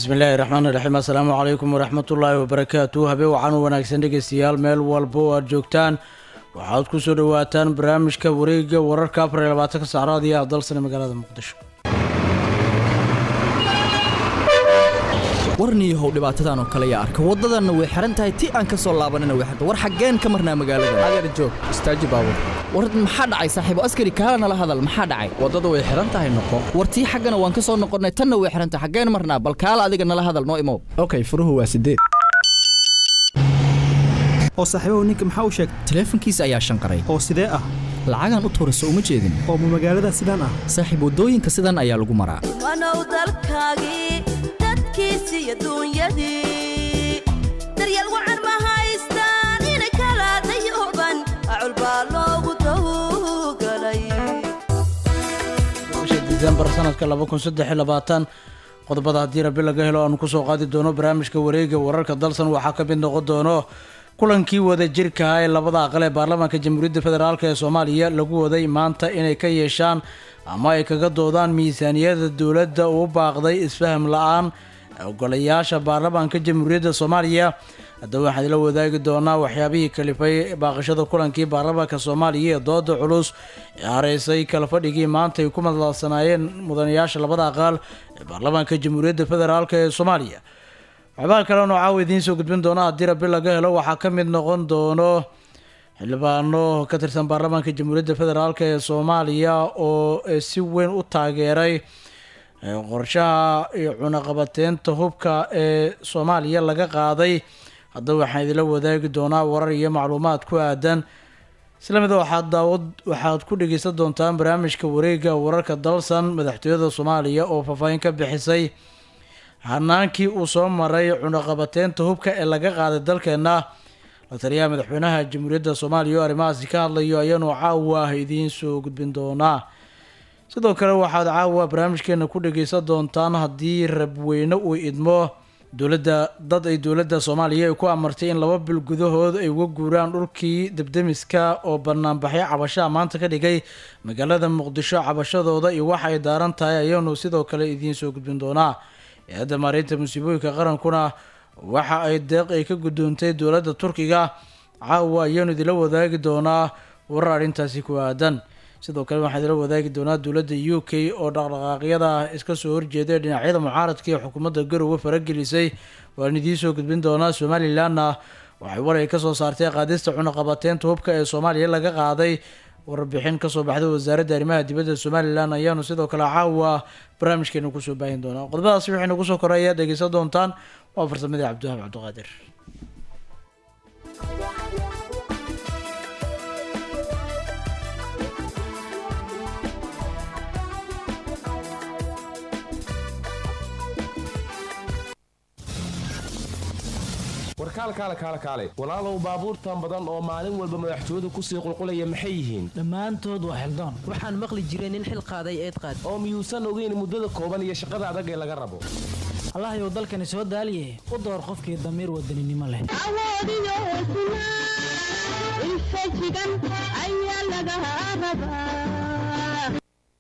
bismillaahi raxmaan iraxiim assalaamu calaykum waraxmatullaahi wabarakaatu habeen waxaan u wanaagsan dhegeystayaal meel walba oo aad joogtaan waxaad ku soo dhowaataan barnaamijka wareega wararka afar iyo labaatanka sacraad iyo abdalsane magaalada muqdisho warniyahow dhibaatadan oo kale yaa arka waddadanna way xihan tahay ti aan ka soo laabanina way xirta war xaggeen ka marnaa magaalada adeer joog istaaji baabur war maxaa dhacay saaxiibo askari kaala nala hadal maxaa dhacay waddada way xihan tahay noqo war tii xaggana waan ka soo noqonnay tanna way xihan tahay xaggeen marnaa bal kaala adiga nala hadal noo imow okay furuhu waa sideed oo saaxiibahu ninka maxaa u sheegtay taleefankiisa ayaa shanqaray oo sidee ah lacagaan u tuurayso uma jeedin oo ma magaalada sidaan ah saaxiib waddooyinka sidan ayaa lagu maraa wanow dalkaagii dadkiisii adduunyadii daryeel wacan ma haystaan ina kala dayuban acul baa loogu tawgalay bisha disembar sanadka laba kun saddex iyo labaatan qodobada haddii rabi laga helo aanu kusoo qaadi doono barnaamijka wareega wararka dalsan waxaa ka mid noqon doono kulankii wada jirka ah ee labada aqal ee baarlamaanka jamhuuriyadda federaalk ee soomaaliya lagu waday maanta inay ka yeeshaan ama ay kaga doodaan miisaaniyada dowladda uu baaqday isfaham la-aan ogolayaasha baarlamaanka jamhuuriyadda soomaaliya haddaba waxaan ila wadaagi doonaa waxyaabihii kalifay baaqashada kulankii baarlamaanka soomaaliya ee dooda culus ee hareysay kala fadhigii maanta ay ku madladsanaayeen mudanayaasha labada aqaal ee baarlamaanka jamhuuriyadda federaalk ee soomaaliya waxbaa kale noo caawa idiin soo gudbin doona haddii rabi laga helo waxaa ka mid noqon doono xildhibaano ka tirsan baarlamaanka jamhuuriyadda federaalk ee soomaaliya oo si weyn u taageeray qorshaha iyo cunaqabateynta hubka ee soomaaliya laga qaaday haddaba waxaan idinla wadaagi doonaa warar iyo macluumaad ku aadan isla mida waxaad daawad waxaad ku dhegeysan doontaan barnaamijka wareega wararka dalsan madaxtooyada soomaaliya oo faahfaahin ka bixisay hanaankii uu soo maray cunaqabateynta hubka ee laga qaaday dalkeena la taliyaha madaxweynaha jamhuuriyadda soomaaliya oo arrimahaasi ka hadlayo ayaanu caawa ah idiin soo gudbin doonaa sidoo kale waxaad caawa barnaamijkeena ku dhageysan doontaan haddii rabweyne uu idmo dowladda dad ay dowladda soomaaliya ay ku amartay in laba bil gudahood ay uga guuraan dhulkii debdemiska oo banaanbaxyo cabashaha maanta ka dhigay magaalada muqdisho cabashadooda iyo waxa ay daaran tahay ayaanu sidoo kale idiin soo gudbin doonaa hay-adda maareynta musiibooyinka qarankuna waxa ay deeq ay ka guddoontay dowladda turkiga caawa ayaanu idila wadaagi doonaa warar arrintaasi ku aadan sidoo kale waxaan idila wadaagi doonaa dowladda u k oo dhaqdhaqaaqyada iska soo horjeeda ee dhinacyada mucaaradka ee xukuumadda garowe faragelisay waan idiin soo gudbin doonaa somalilanna waxay war ay kasoo saartay qaadista cunaqabateynta hubka ee soomaaliya laga qaaday warbixin kasoo baxday wasaaradda arrimaha dibadda somalilan ayaanu sidoo kale caawa barnaamijkeena kusoo baahin doonaa qodobadaasi waxay nagu soo koray ayaad dhegeysan doontaan waa farsamadii cabdiwahaab cabdiqaadir warkaalkaale kaale kaale walaalow baabuurtan badan oo maalin walba madaxtooyadu kusii qulqulaya maxay yihiin dhammaantood waa xildaan waxaan maqli jiray nin xil qaaday eed qaad oo miyuusan ogeyn muddada kooban iyo shaqada adag ee laga rabo allahayow dalkani soo daaliye u door qofkii damiir wadaninimo leh awoodiyo hesnaa infajigan ayaa laga rabaa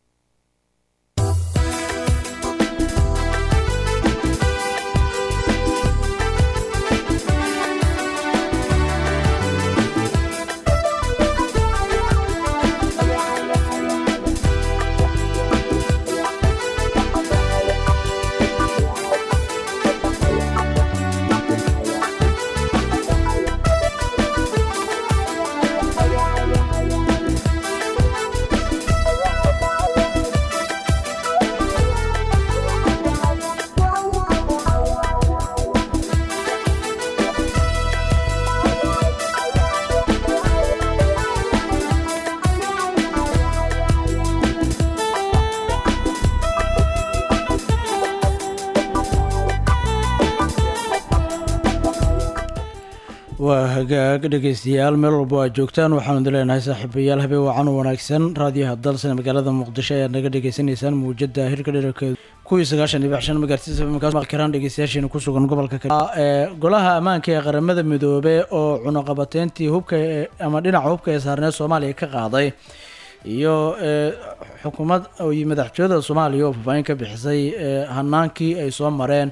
waa hagaag dhegeystayaal meel walba aad joogtaan waxaanu idin leenahay saaxiibayaal habeen wacan u wanaagsan raadiyaha dalsan magaalada muqdisho ayaad naga dhagaysanaysaan muujada hirka dherarkeedu kuwii sagaashan iyo shan megahertz dhegeystayaasheena ku sugan gobolka ee golaha ammaanka ee qaramada midoobe oo cunaqabateyntii hubka ee- ama dhinaca hubka ee saarneed soomaaliya ka qaaday iyo ee, xukuumad iyo madaxtooyada soomaaliya oo faahfaahin ka bixisay ee, hanaankii ay soo mareen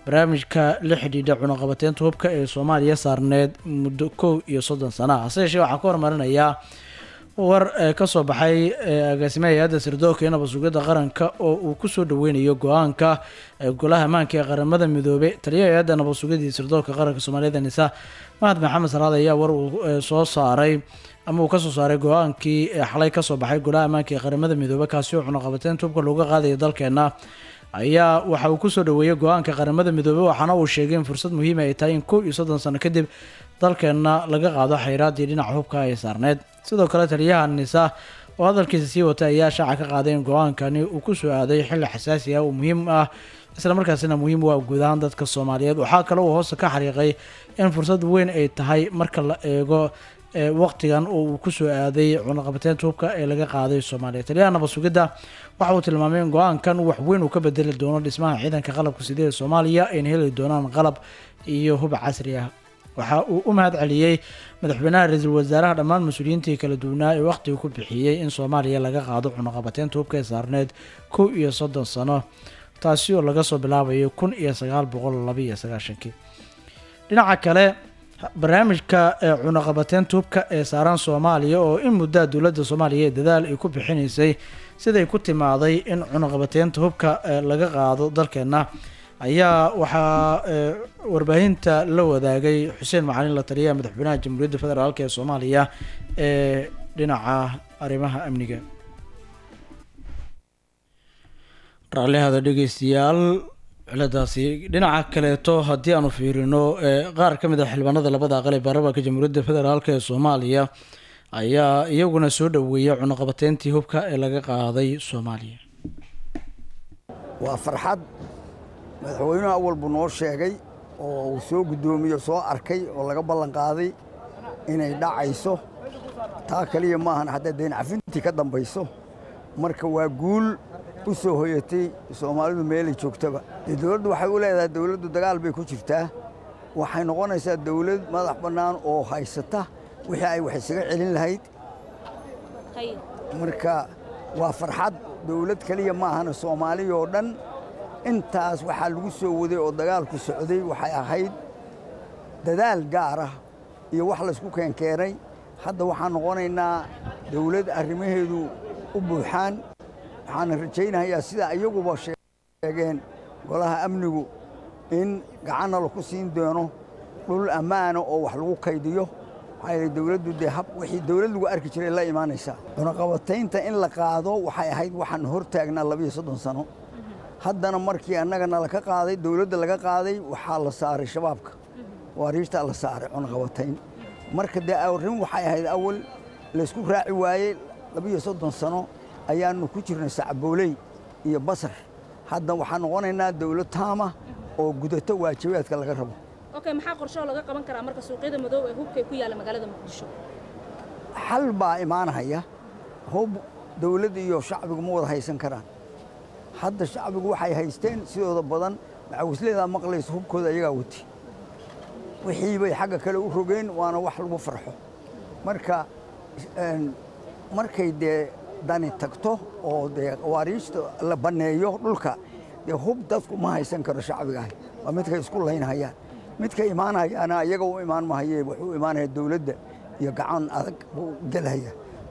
barnaamijka la xidhiidha cunaqabateynta hubka ee soomaaliya saarneed muddo kow iyo soddon sana ah hase yeeshee waxaa ka hormarinayaa war ee kasoo baxay ee agaasimaha hay-adda sirdoonka iyo nabad sugidda qaranka oo uu kusoo dhaweynayo go-aanka ee golaha ammaanka ee qaramada midoobey taliyaha hay-adda nabad sugidda iyo sirdoonka qaranka soomaaliyada nisa mahad maxamed salaad ayaa war uu ee, soo saaray ama uu kasoo saaray go-aankii ee xalay kasoo baxay golaha ammaanka ee qaramada midoobey kaasi oo cunaqabateynta hubka looga qaadayo dalkeena ayaa waxa uu kusoo dhaweeyey go-aanka qaramada midoobey waxaana uu sheegay in fursad muhiima ay tahay in kow iyo soddon sano kadib dalkeenna laga qaado xayraadii dhinaca hubka ay saarneyd sidoo kale taliyaha nisa oo hadalkiisa sii watay ayaa shaaca ka qaaday in go-aankani uu kusoo aaday xilli xasaasi ah oo muhiim ah islamarkaasina muhiim u ah guud ahaan dadka soomaaliyeed waxaa kale uu hoosta ka xariiqay in fursad weyn ay tahay marka la eego ee waqtigan oo uu kusoo aaday cunaqabateynta hubka ee laga qaaday soomaaliya taliyaha nabad sugidda waxa uu tilmaamay in go-aankan wax weyn uu ka bedeli doono dhismaha ciidanka qalabka sida ee soomaaliya ayna heli doonaan qalab iyo hub casri ah waxa uu u mahad celiyey madaxweynaha ra-iisul wasaaraha dhammaan mas-uuliyiintii kala duwanaa ee waqtiga ku bixiyey in soomaaliya laga qaado cunaqabateynta hubka ee saarneed kow iyo soddon sano taasi oo laga soo bilaabayo kun iyo sagaal boqol laba iyo sagaashankii dhinaca kale barnaamijka ee cunaqabateynta hubka ee saaran soomaaliya oo in muddaa dowladda soomaaliya ee dadaal ay ku bixinaysay siday ku timaaday in cunaqabateynta hubka ee laga qaado dalkeena ayaa waxaa ee, warbaahinta la wadaagay xuseen macalin la taliyaha madaxweynaha jamhuuriyadda federaalk ee soomaaliya ee dhinaca arrimaha amniga raallihada dhegeystayaal ciladaasi dhinaca kaleeto haddii aanu fiirino ee qaar ka mid ah xildhibaanada labada aqal ee baarlamaanka jamhuuriyadda federaalk ee soomaaliya ayaa iyaguna soo dhaweeyay cunaqabateyntii hubka ee laga qaaday soomaaliya waa farxad madaxweynuhu awal buu noo sheegay oo uu soo guddoomiyo soo arkay oo laga ballan qaaday inay dhacayso taa kaliya maahan hadday dayn cafintii ka dambayso marka waa guul u soo hoyatay soomaalidu meelay joogtaba dee dowladdu waxay u leedahay dowladdu dagaal bay ku jirtaa waxay noqonaysaa dowlad madax bannaan oo haysata wixii ay wax isaga celin lahayd marka waa farxad dowlad keliya maahana soomaaliya oo dhan intaas waxaa lagu soo waday oo dagaalku socday waxay ahayd dadaal gaar ah iyo wax laysku keenkeenay hadda waxaan noqonaynaa dowlad arrimaheedu u buuxaan waxaana rajaynayaa sida iyaguba sheegeen golaha amnigu in gacanna laku siin doono dhul ammaana oo wax lagu kaydiyo maxaa yeelay dowladdu dee hab wixii dowlad lagu arki jiray la imaanaysaa cunaqabataynta in la qaado waxay ahayd waxaan hor taagnaa labiyo soddon sano haddana markii annaga nala ka qaaday dowladda laga qaaday waxaa la saaray shabaabka waariirtaa la saaray cunaqabatayn marka dee arrin waxay ahayd awal laysku raaci waayey labiyo soddon sano ayaannu ku jirnay sacbooley iyo basar hadda waxaan noqonaynaa dowlad taama oo gudato waajibaadka laga rabo okay maxaa qorsho laga qaban karaa marka suuqyada madow ee hubka ku yaala magaalada muqdisho xal baa imaanahaya hub dowladda iyo shacbigu ma wada haysan karaan hadda shacbigu waxay haysteen sidooda badan macawisleedaa maqlaysa hubkooda ayagaa wati wixii bay xagga kale u rogeen waana wax lagu farxo marka markay dee dani tagto oo dee qawaariijta la banneeyo dhulka dee hub dadku ma haysan karo shacbigaah waa midkay isku laynhayaan midka imaanayaana iyaga u imaan mahaye wuxuu imaanaya dowladda iyo gacan adag buu gelhaya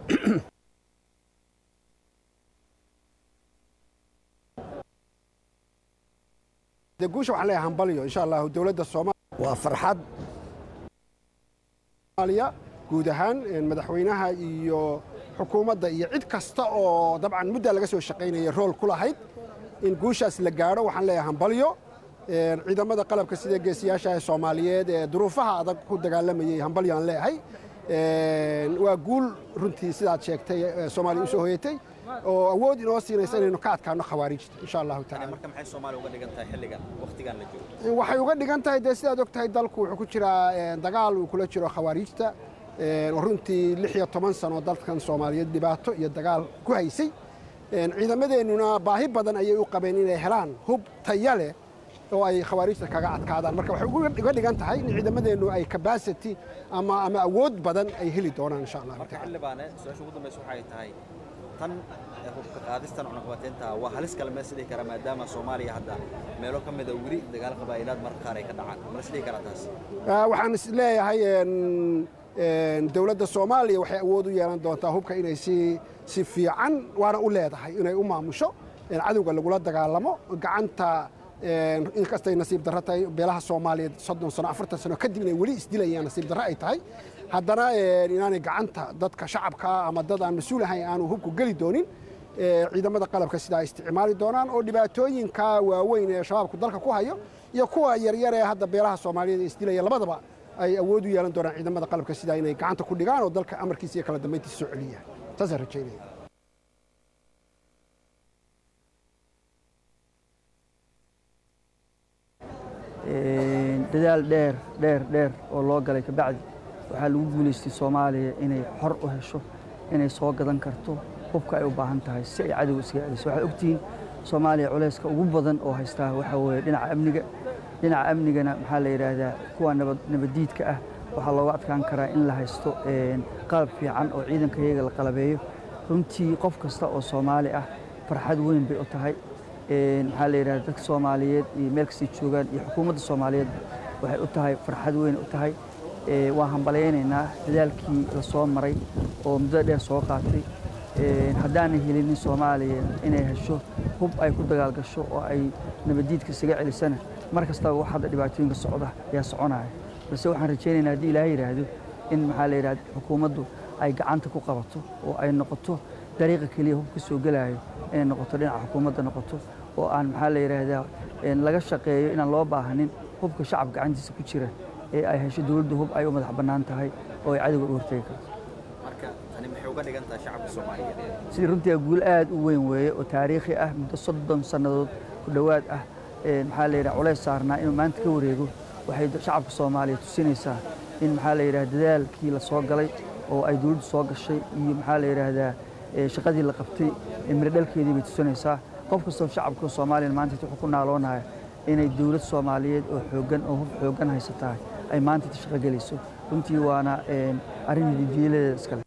dee guusha waxaan leeyahay hambalyo insha allahu dowladda soomaaliya waa farxad soomaaliya guud ahaan madaxweynaha iyo xukuumadda iyo cid kasta oo dabcan muddaa laga soo shaqaynaya rool ku lahayd in guushaas la gaadho waxaan leeyahay hambalyo ciidamada qalabka sida geesiyaasha ee soomaaliyeed ee duruufaha adag ku dagaalamayey hambalyo aan leeyahay waa guul runtii sidaad sheegtay soomaaliya u soo hoyatay oo awood inoo siinaysa inaynu ka adkaano khawaarijta insha allahu taala marka maxay soomaaliya uga dhigan tahay xilligan waqtigan la joogo waxay uga dhigan tahay dee sidaad og tahay dalku wuxuu ku jiraa dagaal uu kula jiro khawaarijta oo runtii lix iyo toban sano dalkan soomaaliyeed dhibaato iyo dagaal ku haysay ciidamadeennuna baahi badan ayay u qabeen inay helaan hub taya leh oo ay khawaarijta kaga adkaadaan marka waxay uga dhigan tahay in ciidamadeennu ay capacity ama ama awood badan ay heli doonaan insha allah marka xildhibaane su-aasha ugu dambaysa waxay tahay tan eh, hubka qaadistan cunaqabateynta waa halis kale ma isdhihi karaa maadaama soomaaliya hadda meelo ka mida weli dagaal qabaa'ilaad marka qaar ay ka dhacaan ma isdhihi karaa taas Ah, waxaan is leeyahay een, een, dowladda soomaaliya waxay awood u yeelan doontaa hubka inay si si fiican waana u leedahay inay u maamusho een, cadowga lagula dagaalamo gacanta een, inkastay nasiib darro tahay beelaha soomaaliyeed soddon sano afartan sano kadib inay weli isdilayaan nasiib darro ay tahay haddana een, inaanay gacanta dadka shacabka ama dad aan mas-uul ahayn aanu hubku geli doonin ee, ciidamada qalabka sidaa ay isticmaali doonaan oo dhibaatooyinka waaweyn ee shabaabku dalka ku hayo iyo kuwa yaryar ee hadda beelaha soomaaliyeed ee isdilaya labadaba ay awood u yeelan doonaan ciidamada qalabka sidaa inay gacanta ku dhigaan oo dalka amarkiisa iyo kala dambayntiisa soo celiyaan saasaan rajaynaya dadaal dheer dheer dheer oo loo galay kabacdi waxaa lagu guulaystay soomaaliya inay xor u hesho inay soo gadan karto hubka ay u baahan tahay si ay cadow iskaga celiso waxaad ogtihiin soomaaliya culayska ugu badan oo haystaa waxaa weeye dhinaca amniga dhinaca amnigana maxaa la yidhaahdaa kuwa nabad nabaddiidka ah waxaa looga adkaan karaa in la haysto een, qalab fiican oo ciidanka iyaga la qalabeeyo runtii qof kasta oo soomaali ah farxad weyn bay u tahay een, maxaa la yidhahdaa dadka soomaaliyeed iyo meel kastay joogaan iyo xukuumadda soomaaliyeed waxay u tahay farxad weyn u tahay Ee, waan hambalyaynaynaa dadaalkii la soo maray oo muddo dheer soo qaatay Een, haddaanay helinin soomaaliya inay hesho hub ay ku dagaal gasho oo ay nabaddiidka isaga celisana mar kastaba wax hadda dhibaatooyinka socda ayaa soconaya balse waxaan rajaynaynaa haddii ilaahay yidhaahdo in maxaa la yidhahda xukuumaddu ay gacanta ku qabato oo ay noqoto dariiqa keliya hub ka soo gelayo inay noqoto dhinaca xukuumadda noqoto oo aan maxaa la yidhaahdaa een, laga shaqeeyo inaan loo baahanin hubka shacab gacantiisa ku jira ee ay hesho dowladda hub ay u madax bannaan tahay oo ay cadowga u hortegi karto marka tani maxay uga dhigan tahay shacabka soomaaliyeed sidii runtii waa guul aad u weyn weeye oo taariikhi ah muddo soddon sannadood ku dhowaad ah ee maxaa la yidhaha culays saarnaa inuu maanta ka wareego waxay shacabka soomaaliya tusinaysaa in maxaa la yidhaha dadaalkii la soo galay oo ay dowladdu soo gashay iyo maxaa la yidhaahdaa ee shaqadii la qabtay ee miro dhalkeedii bay tusinaysaa qof kastoo shacabka soomaaliya maanta wuxuu ku naaloonaya inay dowlad soomaaliyeed oo xooggan oo hub xooggan haysataa ay maanta inta shaqo gelayso runtii waana een, arrin hididiiladeeda iskale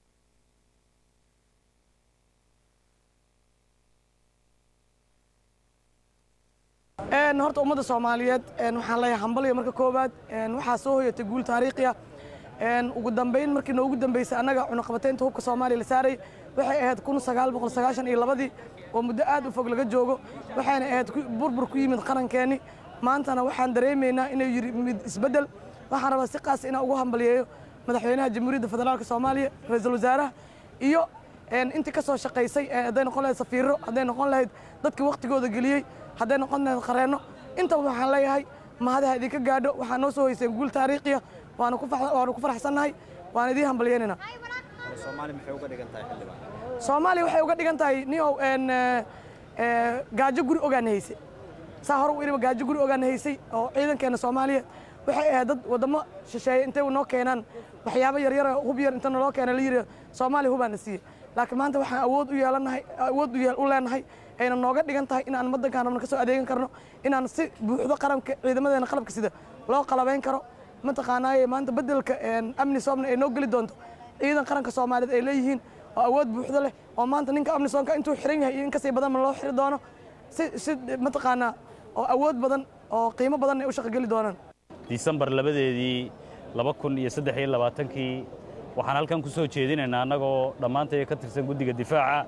Een, horta ummadda soomaaliyeed een, waxaan leeyahay hambalyo marka koowaad een, waxaa soo hoyatay guul taariikhi ah een, ugu dambeyn markii noogu dambeysay annaga cunaqabateynta hubka soomaaliya la saaray waxay ahayd kun sagaal boqol sagaashan iyo labadii oo muddo aad u fog laga joogo waxayna ahayd ku- burbur ku yimid qarankeenni maantana waxaan dareemaynaa inay yiri mid isbeddel waxaan rabaa si qaas inaan ugu hambalyeeyo madaxweynaha jamhuuriyadda federaalka soomaaliya ra-iisul wasaaraha iyo een, intii ka soo shaqaysay ee hadday noqon lahayd safiiro hadday noqon lahayd dadkii waqtigooda geliyey hadday noqon lahayd qareenno intaba waxaan leeyahay mahadaha idinka gaadho waxaa noo soo hoyseen guul taariikhiya waana ku fax- waanu ku faraxsannahay waan idiin hambalyeynaynaa soomaali maxay uga dhigan tahay xildhibaan soomaaliya waxay uga dhigan tahay niow een, eh, eh, gaajo guri ogaan haysay saa hore u iriba gaajo guri ogaan haysay oo ciidankeena soomaaliya waxay ahayd dad wadamo shisheeye intay noo keenaan waxyaabo yaryar oo hub yar inta naloo keena la yidhi soomaaliya hubaana siiye laakiin maanta waxaan awood u yeelanahay awood u yeel- u leenahay ayna nooga dhigan tahay inaan waddankaan rabna ka soo adeegan karno inaan si buuxdo qaranka ciidamadeena qalabka sida loo qalabayn karo mataqaanaaye maanta beddelka een, amni soomna ay noo geli doonto ciidan qaranka soomaaliyeed ay leeyihiin oo awood buuxdo leh oo maanta ninka amni soonka intuu xiran yahay iyo in kasii badan loo xiri doono si si mataqaanaa oo awood badan oo qiimo badan ay u shaqo geli doonaan disembar labadeedii laba kun iyo saddex iyo labaatankii waxaan halkan ku soo jeedinaynaa annagoo dhammaantay ka tirsan guddiga difaaca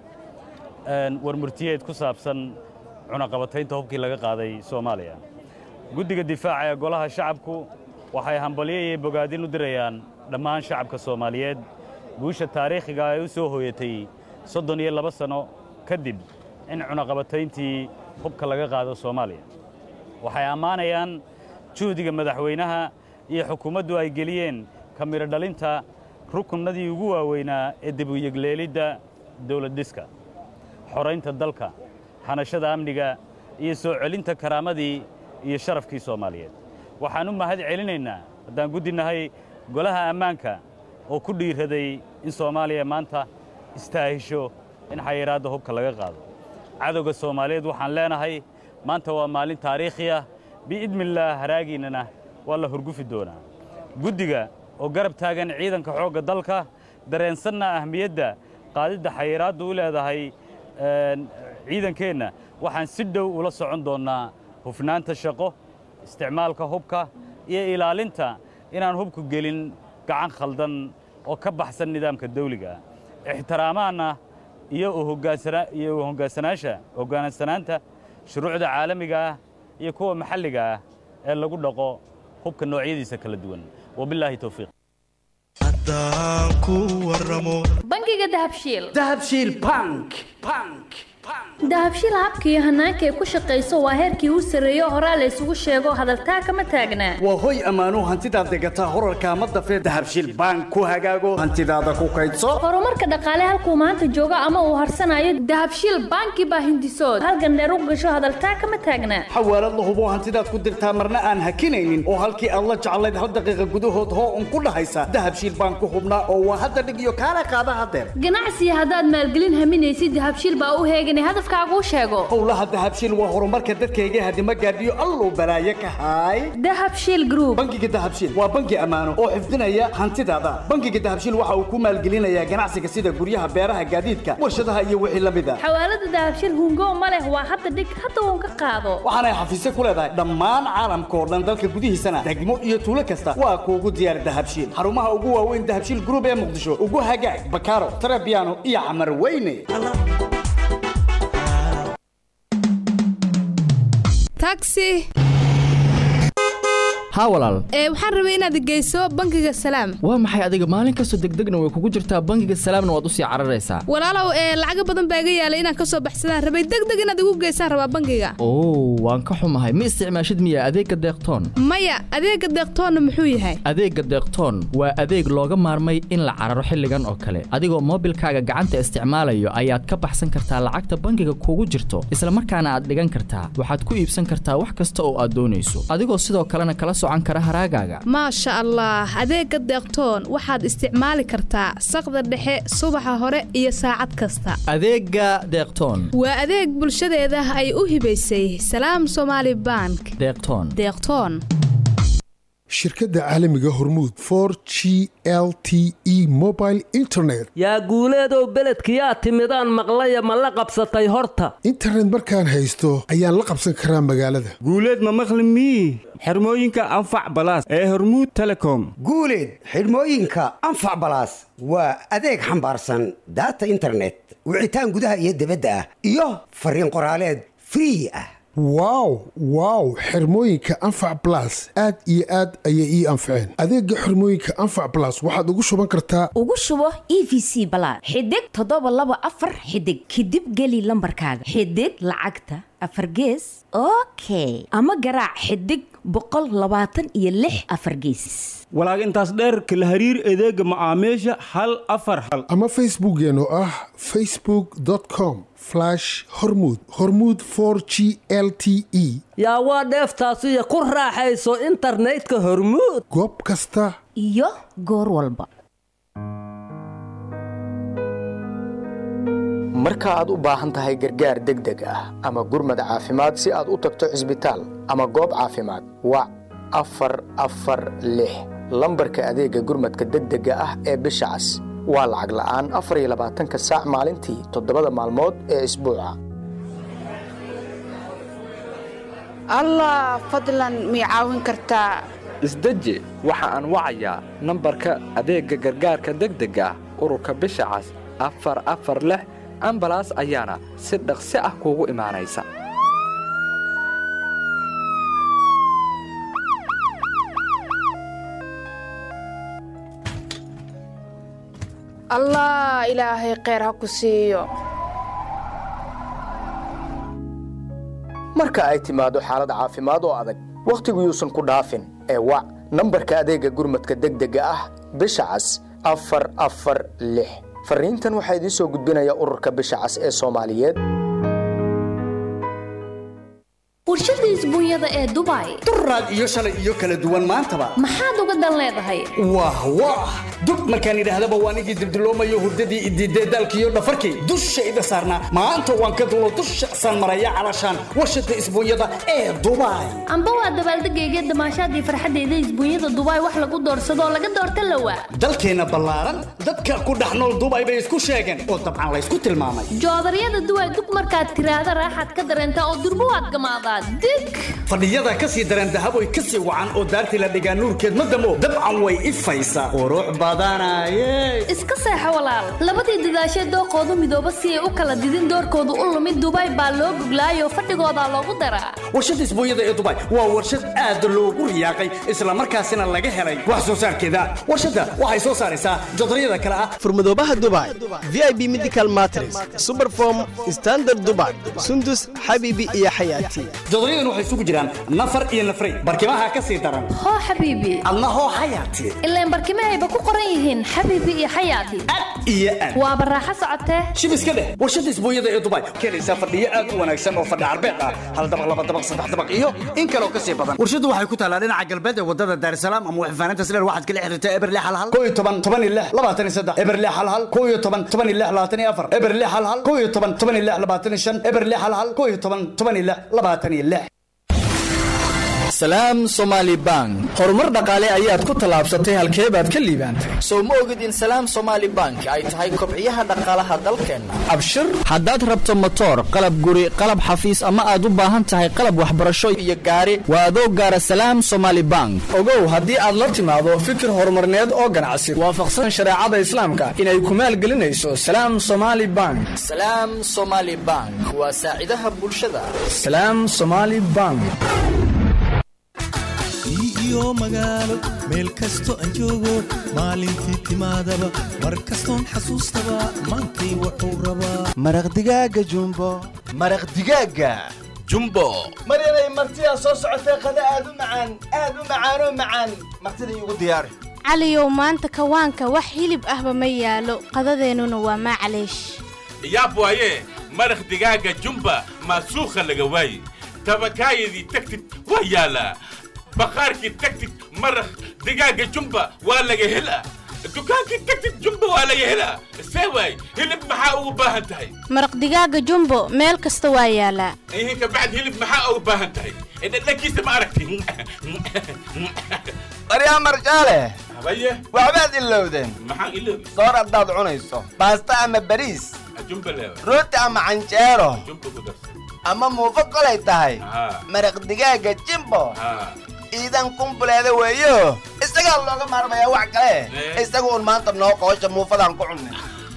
een, warmurtiyeed ku saabsan cunaqabataynta hubkii laga qaaday soomaaliya guddiga difaaca ee golaha shacabku waxay hambalyo iyo bogaadin u dirayaan dhammaan shacabka soomaaliyeed guusha taariikhiga ay u soo hooyatay soddon iyo laba sanno kadib in cunaqabatayntii hubka laga qaado soomaaliya waxay ammaanayaan juhdiga madaxweynaha iyo xukuumaddu ay geliyeen ka midho dhalinta rukunnadii ugu waaweynaa ee dib u yegleelidda dawlad dhiska xoraynta dalka hanashada amniga iyo soo celinta karaamadii iyo sharafkii soomaaliyeed waxaan u mahad celinaynaa haddaan guddi golaha ammaanka oo ku dhiiraday in soomaaliya maanta istaahisho in xayiraadda hubka laga qaado cadowga soomaaliyeed waxaan leenahay maanta waa maalin taariikhi ah biidnillaah haraagiinnana waa la horgufi doonaa guddiga oo garab taagan ciidanka xoogga dalka dareensanna ahmiyadda qaadidda xayiraaddu u leedahay een, ciidankeenna waxaan si dhow ula socon doonnaa hufnaanta shaqo isticmaalka hubka iyo ilaalinta inaan hubku gelin gacan khaldan oo ka baxsan nidaamka dawliga ah ixtiraamaanna iyo u hoggaansana- iyo u hoggaansanaasha hoggaansanaanta shuruucda caalamiga ah iyo kuwa maxalliga ah ee lagu dhaqo hubka noocyadiisa kala duwan wabilaahi towfiiq bangiga dahabshiil dahabshiil bank bank dahabshiil habka iyo hanaanka ay ku shaqayso waa heerkii u sarreeyo horaa la isugu sheego hadaltaa kama taagnaa waa hoy ammaanuu hantidaad degataa horarka ma dafee dahabshiil bank ku hagaago hantidaada ku kaydso horumarka dhaqaale halkuu maanta joogo ama uu harsanayo dahabshiil banki baa hindisood halgandheer u gasho hadaltaa kama taagnaa xawaalad la hubo hantidaad ku dirtaa marna aan hakinaynin oo halkii aad la jeclayd hal daqiiqa gudahood hoo un ku dhahaysa dahabshiil bank ku hubnaa oo waa hadda dhig iyo kaala qaada hadeer ganacsiga haddaad maalgelin haminaysid dahabshiil baa u heeganay hadafkaaguu sheego howlaha dahabshiil waa horumarka dadkayga hadima gaadhiyo alluu balaaye ka haay dahabshiil group bangiga dahabshiil waa bangi ammaano oo xifdinaya hantidaada bangiga dahabshiil waxa uu ku maalgelinayaa ganacsiga sida guryaha beeraha gaadiidka warshadaha iyo wixii la mid a xawaalada dahabshiil hungo ma leh waa hadda dhig hadda uun ka qaado waxaanay xafiisyo ku leedahay dhammaan caalamka oo dhan dalka gudihiisana degmo iyo tuulo kasta waa kuugu diyaar dahabshiil xarumaha ugu waaweyn dahabshiil group ee muqdisho ugu hagaag bakaaro tarabiano iyo camar weyne taxi haa walaal ee waxaan rabay inaad geyso bangiga salaam waa maxay adiga maalin kastoo degdegna way kugu jirtaa bangiga salaamna waad usii cararaysaa walaalow ee lacaga badan baa iga yaalay inaan ka soo baxsadaan rabay degdeg inaad igu geysaan rabaa bangiga oo waan ka xumahay ma isticmaashid miya adeegga deeqtoon maya adeega deeqtoonna muxuu yahay adeegga deeqtoon waa adeeg looga maarmay in la cararo xilligan oo kale adigoo moobilkaaga gacanta isticmaalayo ayaad ka baxsan kartaa lacagta bangiga kugu jirto isla markaana aad dhigan kartaa waxaad ku iibsan kartaa wax kasta oo aad doonayso adigoo sidoo kalena kala socan kara haraagaaga maasha allah adeega deeqtoon waxaad isticmaali kartaa saqda dhexe subaxa hore iyo saacad kasta adeegga deeqtoon waa adeeg bulshadeeda ay u hibaysay salaam somaali bank deeqtoon deeqtoon shirkadda caalamiga hormuud for g l t e mobile internet yaa guuleedow beledkiyaa timidaan maqlaya ma la qabsatay horta internet markaan haysto ayaan la qabsan karaa magaalada guuleed ma maqli mii xirmooyinka anfac balaas ee hormuud telecom guuleed xidhmooyinka anfac balaas waa adeeg xambaarsan daata internet wicitaan gudaha iyo dibadda ah iyo fariin qoraaleed free ah wow wow xirmooyinka anfac blas aad iyo aad ayay ii anfaceen adeegga xirmooyinka anfac blas waxaad ugu shuban kartaa ugu shubo e v c balaad xidig toddoba laba afar xidig kadib geli lambarkaaga xidig lacagta afar gees okay ama garaac xidig boqol labaatan iyo lix afar geesis walaag intaas dheer kala hariir adeega macaamiisha hal afar hal ama facebookeen oo ah facebook com hormuud hormuud for g l t e yaa waa dheeftaasiyo ku raaxayso internetka hormuud goob kasta iyo goor walba marka aad u baahan tahay gargaar degdeg ah ama gurmad caafimaad si aad u tagto cisbitaal ama goob caafimaad wac afar afar lix lambarka adeegga gurmadka degdega ah ee bisha cas waa lacag la'aan afar iyo labaatanka saac maalintii toddobada maalmood ee isbuuca allah fadlan mii caawin kartaa isdeji waxa aan wacayaa nambarka adeegga gargaarka degdega ah ururka bisha cas afar afar lix ambalaas ayaana si dhaqsi ah kuugu imaanaysa allah ilaahay kheyr ha ku siiyo marka ay timaado xaalad caafimaad oo adag wakhtigu yuusan ku dhaafin ee wac nambarka adeegga gurmadka degdega ah bisha cas afar afar lix farriintan waxaa idiin soo gudbinaya ururka bisha cas ee soomaaliyeed warshada isbuunyada ee dubai duraad iyo shalay iyo kala duwan maantaba maxaad uga dan leedahay wah wah dub markaan idhaahdaba waan igii dibdiloomayo hurdadii idiidee daalkiiyo dhafarkii dushayda saarnaa maanta waan ka dulo dusha saan maraya calashaan warshada isbuunyada ee dubai amba waa dabaaldegayga damaashaadii farxadeyda isbuunyada dubai wax lagu doorsadoo laga doorta lawa dalkeenna ballaaran dadka ku dhex nool dubai bay isku sheegeen oo dabcan laysku tilmaamay joodaryada duway dug markaad tiraahda raaxaad ka dareentaa oo durbo waad gamaadaa dig fadhiyada ka sii dareen dahaboy ka sii wacan oo daartii la dhigaa nuurkeed ma damo dabcan way ifaysaa qurux badanaye iska seexo walaal labadii dadaashee dooqoodu midooba si ay u kala didin doorkoodu u lumid dubai baa loo guglaayoo fadhigoodaa loogu daraa warshada isbuunyada ee dubai waa warshad aad loogu riyaaqay islamarkaasina laga helay wax soo saarkeeda warshadda waxay soo saaraysaa jodaryada kale ah furmadoobaha dubai vip medical matres superform standard dubai sundus xabiibi iyo xayaati jodoryadan waxay isugu jiraan nafar iyo nafray barkimaha ka sii daran hoo xabiibi adna hoo xayaati ilaan barkimahayba ku qoran yihiin xabiibi iyo xayaati iyo aad waa baraaxo socotee shib iska dheh warshada isbuunyada ee dubai keenaysaa fadhiyo aad u wanaagsan oo fadhi carbeed ah hal dabaq laba dabaq saddex dabaq iyo in kaloo ka sii badan warshadu waxay ku taalaa dhinaca galbeed ee wadada daarsalaam ama waxfaanaynta sileer waxaad kala xiriirtaa eberle halhal koo iyo toban toban iyo lix labaatan iyo saddex eberle halhal koo iyo toban toban iyo lix labaatan iyo afar eberle halhal koo iyo toban toban iyo lix labaatan iyo shan eberle halhal koo iyo toban toban iyo lix labaatan iyo lix salaam somaali bank horumar dhaqaale ayaad ku tallaabsatay halkee baad ka liibaantay sow ma ogid in salaam somaali bank ay tahay kobciyaha dhaqaalaha dalkeenna abshir haddaad rabto motoor qalab guri qalab xafiis ama aad u baahan tahay qalab waxbarasho iyo gaari waa adoo gaara salaam somaali bank ogow haddii aad la timaado fikir horumarneed oo ganacsi waafaqsan shareecada islaamka inay ku maalgelinayso salaam somaali bank salaam somaali bank waa saacidaha bulshada salaam somaali bank iyo magaalo meel kasto aan joogo maalintii timaadaba mar kastoon xasuustaba maantay wuxuu rabaa maraq digaaga jumbo maraq digaaga jumbo maryanay martidaa soo socotee qada aad u macaan aad u macaanoo macaan martida iigu diyaari caliyow maanta kawaanka wax hilib ahba ma yaalo qadadeennuna waa maclaysh yaab waaye maraq digaaga jumba maasuukha laga waaye tabakaayadii tagtid waa yaalaa baqaarkii tagtid maraq digaaga jumba waa laga helaa dukaankii tagtid jumba waa laga helaa see waay hilib maxaa ugu baahan tahay maraq digaaga jumbo meel kasta waa yaalaa ihin kabacd hilib maxaa ugu baahan tahay dhadhankiisa ma aragti baryaa marjaale habaye waxbaad ilowdeen maxaan iloobi soor haddaad cunayso baasta ama bariis jumba leewa rooti ama canjeero jumba ku darsan ama muufo kolay tahay haa maraq digaaga jimbo haa iidan kumbuleeda weeyo isagaa looga maarmayaa wax kale Eh. isaga un maanta noo qoosha muufadaan ku cunnay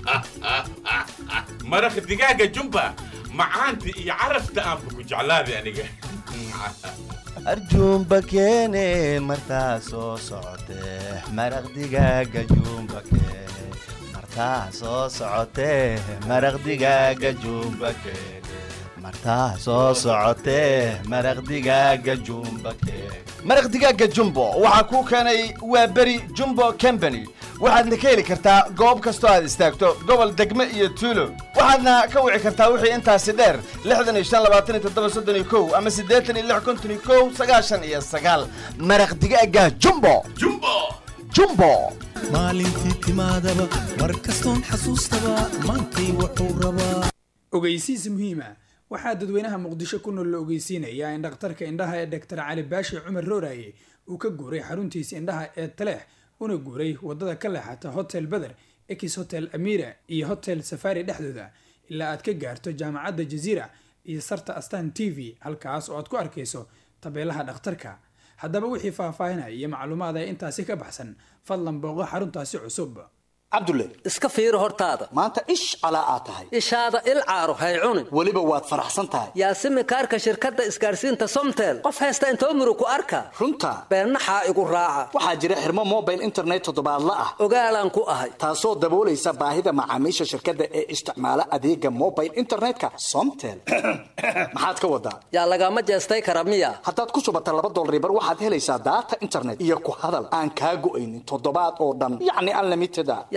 maraq digaaga jumba macaanta iyo carafta aanba ku jeclaaday aniga arjuumba keene martaa soo socotee maraq digaaga juumba keene martaa soo socotee maraq digaaga juumba keene martaa soo socotee maraq digaaga juumba keene maraq digaaga jumbo waxaa kuu keenay waa beri jumbo company waxaadna ka heli kartaa goob kastoo aad istaagto gobol degme iyo tuulo waxaadna ka wici kartaa wixii intaasi dheer lixdan iyo shan labaatan iyo toddoba soddon iyo kow ama siddeetan iyo lix konton iyo kow sagaashan iyo sagaal maraq digaaga jumbo jumbo jumbo maalintii timaadaba mar kastoon xasuustaba maantay wuxuu rabaa ogeysiis muhiima waxaa dadweynaha muqdisho ku nool la ogeysiinayaa in dhakhtarka indhaha ee dhaktar cali baashi cumar rooraye uu ka guuray xaruntiisa indhaha ee taleex una guuray wadada ka leexata hotel beder ex hotel amira iyo hotel safari dhexdooda ilaa aad ka gaarto jaamacadda jaziira iyo sarta astan t v halkaas oo aad ku arkayso tabeelaha dhakhtarka haddaba wixii faahfaahinaya iyo macluumaad ee intaasi ka baxsan fadlan booqo xaruntaasi cusub cabdulle iska fiiri hortaada maanta ish calaa aad tahay ishaada il caaro hay cunin weliba waad faraxsan tahay yaasimi kaarka shirkadda isgaarsiinta somtel qof haysta intoo murug ku arka runta beennaxaa igu raaca waxaa jira xirmo mobile internet toddobaadla ah ogaalaan ku ahay taasoo daboolaysa baahida macaamiisha shirkadda ee isticmaala adeega mobile internetka somtel maxaad ka wadaa yaa lagama jeestay kara miya haddaad ku shubata laba dolaribar waxaad helaysaa daata internet iyo ku hadal aan kaa go'aynin toddobaad oo dhan yacni unlimited a yaa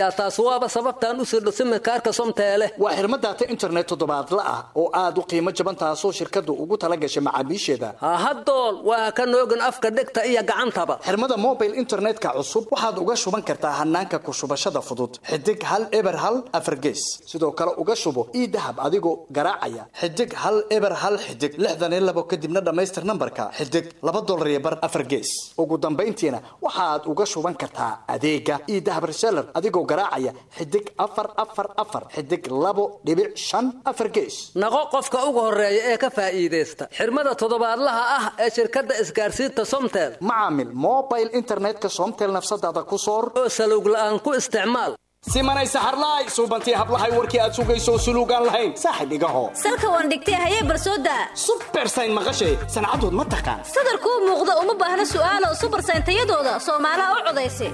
yaa taas waaba sababtaan u sirdho simikaarka somteele waa xirmo daata internet toddobaadla ah oo aad u qiimo jaban taasoo shirkaddu ugu tala gashay macaamiisheeda hahadool waa ka noogin afka dhegta iyo gacantaba xirmada mobile internetka cusub waxaad uga shuban kartaa hanaanka ku shubashada fudud xidig hal eber hal afargees sidoo kale uga shubo ii dahab adigoo garaacaya xidig hal eber hal xidig lixdan iyo labo kadibna dhammaystir nambarka xidig laba dolar iyo bar afargees ugu dambayntiina waxaad uga shuban kartaa adeega ii dahab reseller adigoo garaacaya xidig afar afar afar xidig labo dhibic shan afar gees naqo qofka ugu horeeya ee ka faa'iidaysta xirmada toddobaadlaha ah ee shirkadda isgaarsiinta somtel macaamil mobile internetka somtel nafsadaada ku soor oo salowg la'aan ku isticmaal simanay saxarlaay suubantii hablahay warkii aad sugayso suluugaan lahayn saaxib igaho salka waan dhigtay hayee barsooda subersayn maqashay sancadood ma taqaan sadarkuu muuqda uma baahna su'aalo subersayn tayadooda soomaalaha u codaysa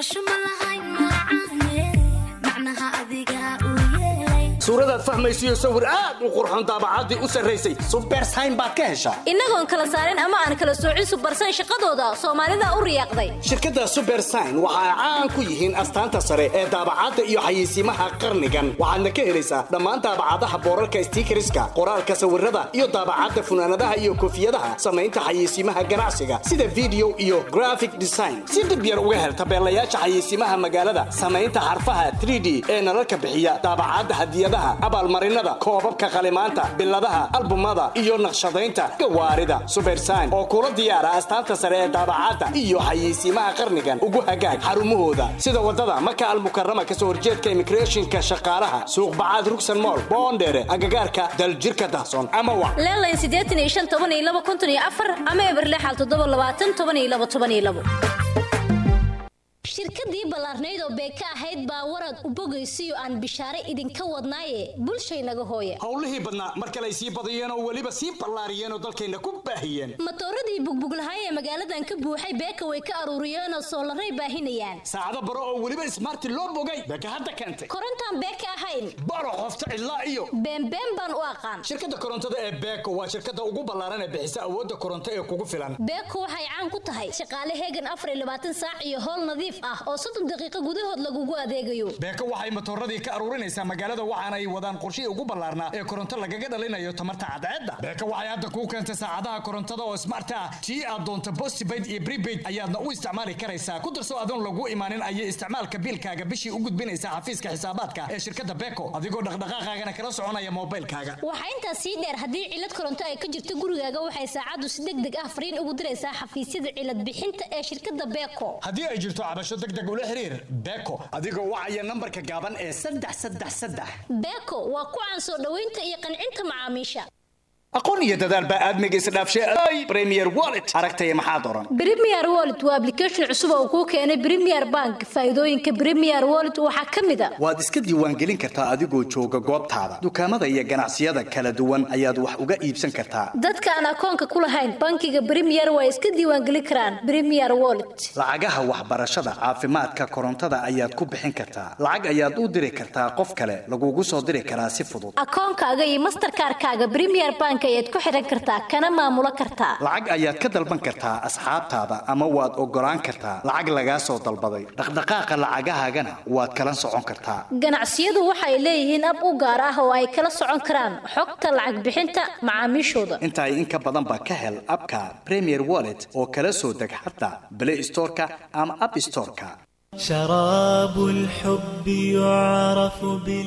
suuradaad fahmaysiyo sawir aad u qurxoon daabacaddii u sarraysay subersayn baad ka heshaa innagoon kala saarin ama aan kala soocin subersayn shaqadooda soomaalida u riyaaqday shirkadda subersayn waxa ay caan ku yihiin astaanta sare ee daabacadda iyo xayeysiimaha qarnigan waxaadna ka helaysaa dhammaan daabacadaha boorarka stiikariska qoraalka sawirada iyo daabacadda funaanadaha iyo koofiyadaha samaynta xayeysiimaha ganacsiga sida video iyo graphic design si dib yar uga hel tabeelayaasha xayeysiimaha magaalada samaynta xarfaha 3d ee nalalka bixiya daabacadda hadiyadaha abaalmarinada koobabka qalimaanta biladaha albumada iyo naqshadaynta gawaarida subersayn oo kula diyaara astaanta sare ee daabacadda iyo xayeysiimaha qarnigan ugu hagaag xarumahooda sida wadada maka almukarama kasoo horjeedka immigrationka shaqaalaha suuq bacaad rugsan mool boondheere agagaarka daljirka dahsoon ama wa leelayn siddeetan iyo shan toban iyo laba konton iyo afar ama eberlexal toddoba labaatan toban iyo laba toban iyo labo shirkadii ballaarnayd oo beeka ahayd baa warad u bogaysiyo aan bishaare idinka wadnaaye bulshaynaga hooya howlihii badnaa mar kale ay sii badiyeen oo weliba sii ballaariyeen oo dalkayna ku baahiyeen matooradii bugbuglahaay ee magaaladan ka buuxay beeka way ka aruuriyeenoo soolaray baahinayaan saacado baro oo weliba ismaarti loo bogay beeka hadda keentay korontaan beeka ahayn baro qofta cidlaa iyo beenbeen baan u aqaan shirkadda korontada ee beeko waa shirkadda ugu ballaaran ee bixisa awoodda koronto ee kugu filan beeko waxay caan ku tahay shaqaale heegan afar iyo labaatan saac iyo howl nadiif ah oo soddon daqiiqo gudahood lagugu adeegayo beeko waxay matooradii ka aruurinaysaa magaalada waxaana ay wadaan qorshihii ugu ballaarnaa ee koronto lagaga dhalinayo tamarta cadceedda beeko waxay hadda kuu keentay saacadaha korontada oo smart ah tii aad doonto postpaid iyo prepaid ayaadna u isticmaali karaysaa ku darso adoon lagu imaanin ayay isticmaalka biilkaaga bishii u gudbinaysaa xafiiska xisaabaadka ee shirkadda beeko adigoo dhaqdhaqaaqaagana kala soconaya moobilkaaga waxaa intaas sii dheer haddii cilad koronto ay ka jirto gurigaaga waxay saacaddu si deg deg ah fariin ugu diraysaa xafiisyada cilad bixinta ee shirkadda beeko haddii ay jirto cabasho deg deg ula xiriir beeko adigoo wacaya nambarka gaaban ee saddex saddex saddex beeko waa ku caan soo dhoweynta iyo qancinta macaamiisha aqoon iyo dadaal baa aadmiga isdhaafshay premier wallet aragtaya maxaad oran premier wallet waa application cusub oo kuu keenay premier bank faa'iidooyinka premier wallet waxaa ka mid a waad iska diiwaangelin kartaa adigoo jooga goobtaada dukaamada iyo ganacsiyada kala duwan ayaad wax uga iibsan kartaa dadka aan akoonka ku lahayn bankiga premier waa iska diiwaangelin karaan premier wallet lacagaha waxbarashada caafimaadka korontada ayaad ku bixin kartaa lacag ayaad u diri kartaa qof kale lagugu soo diri karaa si fudud akoonkaaga iyo masterkaarkaaga premier bank ayaad ku xiran kartaa kana maamulo kartaa lacag ayaad ka dalban kartaa asxaabtaada ama waad ogolaan kartaa lacag lagaa soo dalbaday dhaqdhaqaaqa lacagahaagana waad kala socon kartaa ganacsiyadu waxay leeyihiin ab u gaar ah oo ay kala socon karaan xogta lacag bixinta macaamiishooda intaay in ka badanba ka hel abka premier wallet oo kala soo deg xataa play storeka ama app storeka شراب الحب يعرف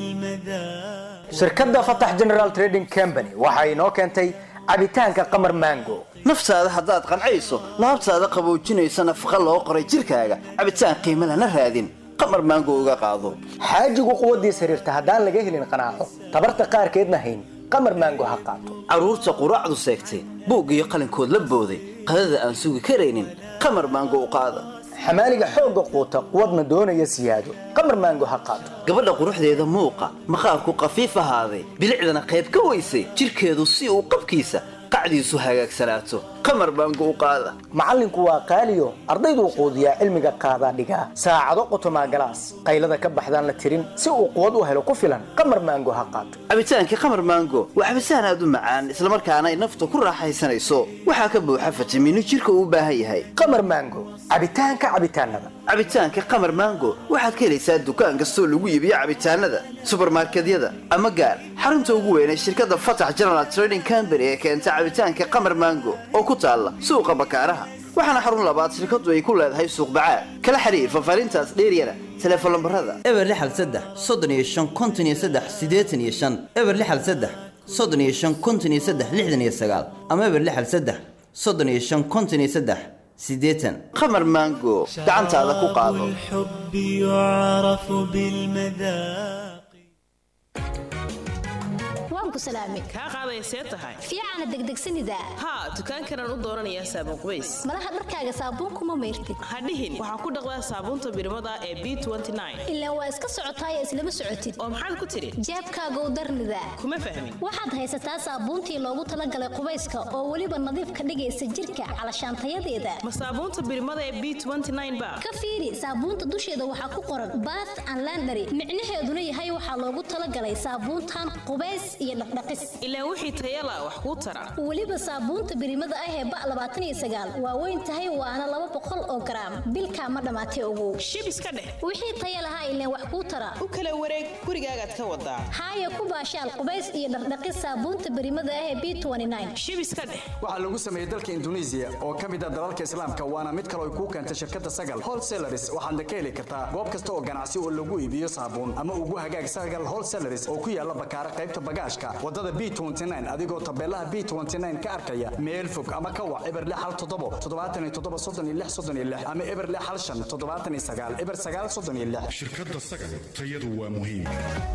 بالمذاق shirkadda fatax general trading company waxa inoo keentay cabitaanka qamar mango naftaada haddaad qancayso laabtaada qaboojinaysa nafaqa loo qoray jirkaaga cabitaan qiimo lana raadin qamar maango uga qaado xaajigu quwaddiis xiriirta haddaan laga helin qanaaco tabarta qaarkeedna hayn qamar mango ha qaato carruurta quraacdu seegtay buug iyo qalinkood la booday qadada aan sugi karaynin qamar maango u qaada xamaaliga xoogga quuta quwadna doonaya siyaado qamar maango ha qaato gabadha quruxdeeda muuqa maqaarku qafiif ahaaday bilicdana qayb ka weysay jirkeedu si uu qabkiisa qacdiisu hagaagsanaato qamar baango u qaada macallinku waa qaaliyo ardayduu quudiyaa cilmiga qaadaa dhigaa saacado qotomaa galaas qaylada ka baxdaan la tirin si uu quwad u helo ku filan qamar maango ha qaato cabitaankii qamar maango waa cabitaan aad u macaan islamarkaana ay nafta ku raaxaysanayso waxaa ka buuxa fitamiino jirka uu u baahan yahay qamar maango cabitaanka cabitaanada cabitaanka qamar mango waxaad ka helaysaa dukaan kastoo lagu iibiyo cabitaanada subarmarkedyada ama gaar xarunta ugu weyn ee shirkadda fatax general trading company ee keenta cabitaanka qamar mango oo ku taalla suuqa bakaaraha waxaana xarun labaad shirkaddu ay ku leedahay suuq bacaad kala xiriir fafaarintaas dheeryana teleefon lambarada eber lixal saddex soddon iyo shan konton iyo saddex siddeetan iyo shan eber lixal saddex soddon iyo shan konton iyo saddex lixdan iyo sagaal ama eber lixal saddex soddon iyo shan konton iyo saddex siddeetan qamar mango gacantaada ku qaado الحب يعرف بالمذاق waan ku salaamay kaa qaaday see tahay fiicana degdegsanida haa dukaankanaan u dooranayaa saabuun qubays malaha dharkaaga saabuunkuma mayrtid ha dhihin waxaa ku dhaqdaa saabuunta birimada ee b ilaa waa iska socotaaya islama socotid oo maxaad ku tidhi jeebkaagow darnida kuma fahmin waxaad haysataa saabuuntii loogu talagalay qubayska oo weliba nadiif ka dhigaysa jirka calashaantayadeeda ma saabuunta birimada ee b ba ka fiiri saabuunta dusheeda waxaa ku qoran bath and landary micnaheeduna yahay waxaa loogu talagalay saabuuntan qubays iyo dhaqdhaqis ilaa wixii tayala wax kuu tara weliba saabuunta birimada ah ee ba labaatan iyo sagaal waa weyn tahay waana laba boqol oo garaam bilkaa ma dhammaatay ogow shib iska dheh wixii taya lahaa ileen wax kuu tara u kala wareeg gurigaagaad ka wadaa haaya ku baashaal qubays iyo dhaqdhaqis saabuunta birimada ah ee b shib iska dheh waxaa lagu sameeyey dalka induneisiya oo ka mid ah dalalka islaamka waana mid kale ay kuu keentay shirkadda sagal wholesalaris waxaadna ka heli kartaa goob kasta oo ganacsi oo lagu iibiyo saabuun ama ugu hagaag sagal wholesalaris oo ku yaala bakaara qaybta bagaashka wadada b adigoo tabeelaha b ka arkaya meel fog ama ka wac eber lix hal toddobo toddobaatan iyo toddoba soddon iyo lix soddon iyo lix ama eber lix hal shan toddobaatan iyo sagaal eber sagaal soddon iyo lix shirkadda sagal tayadu waa muhiim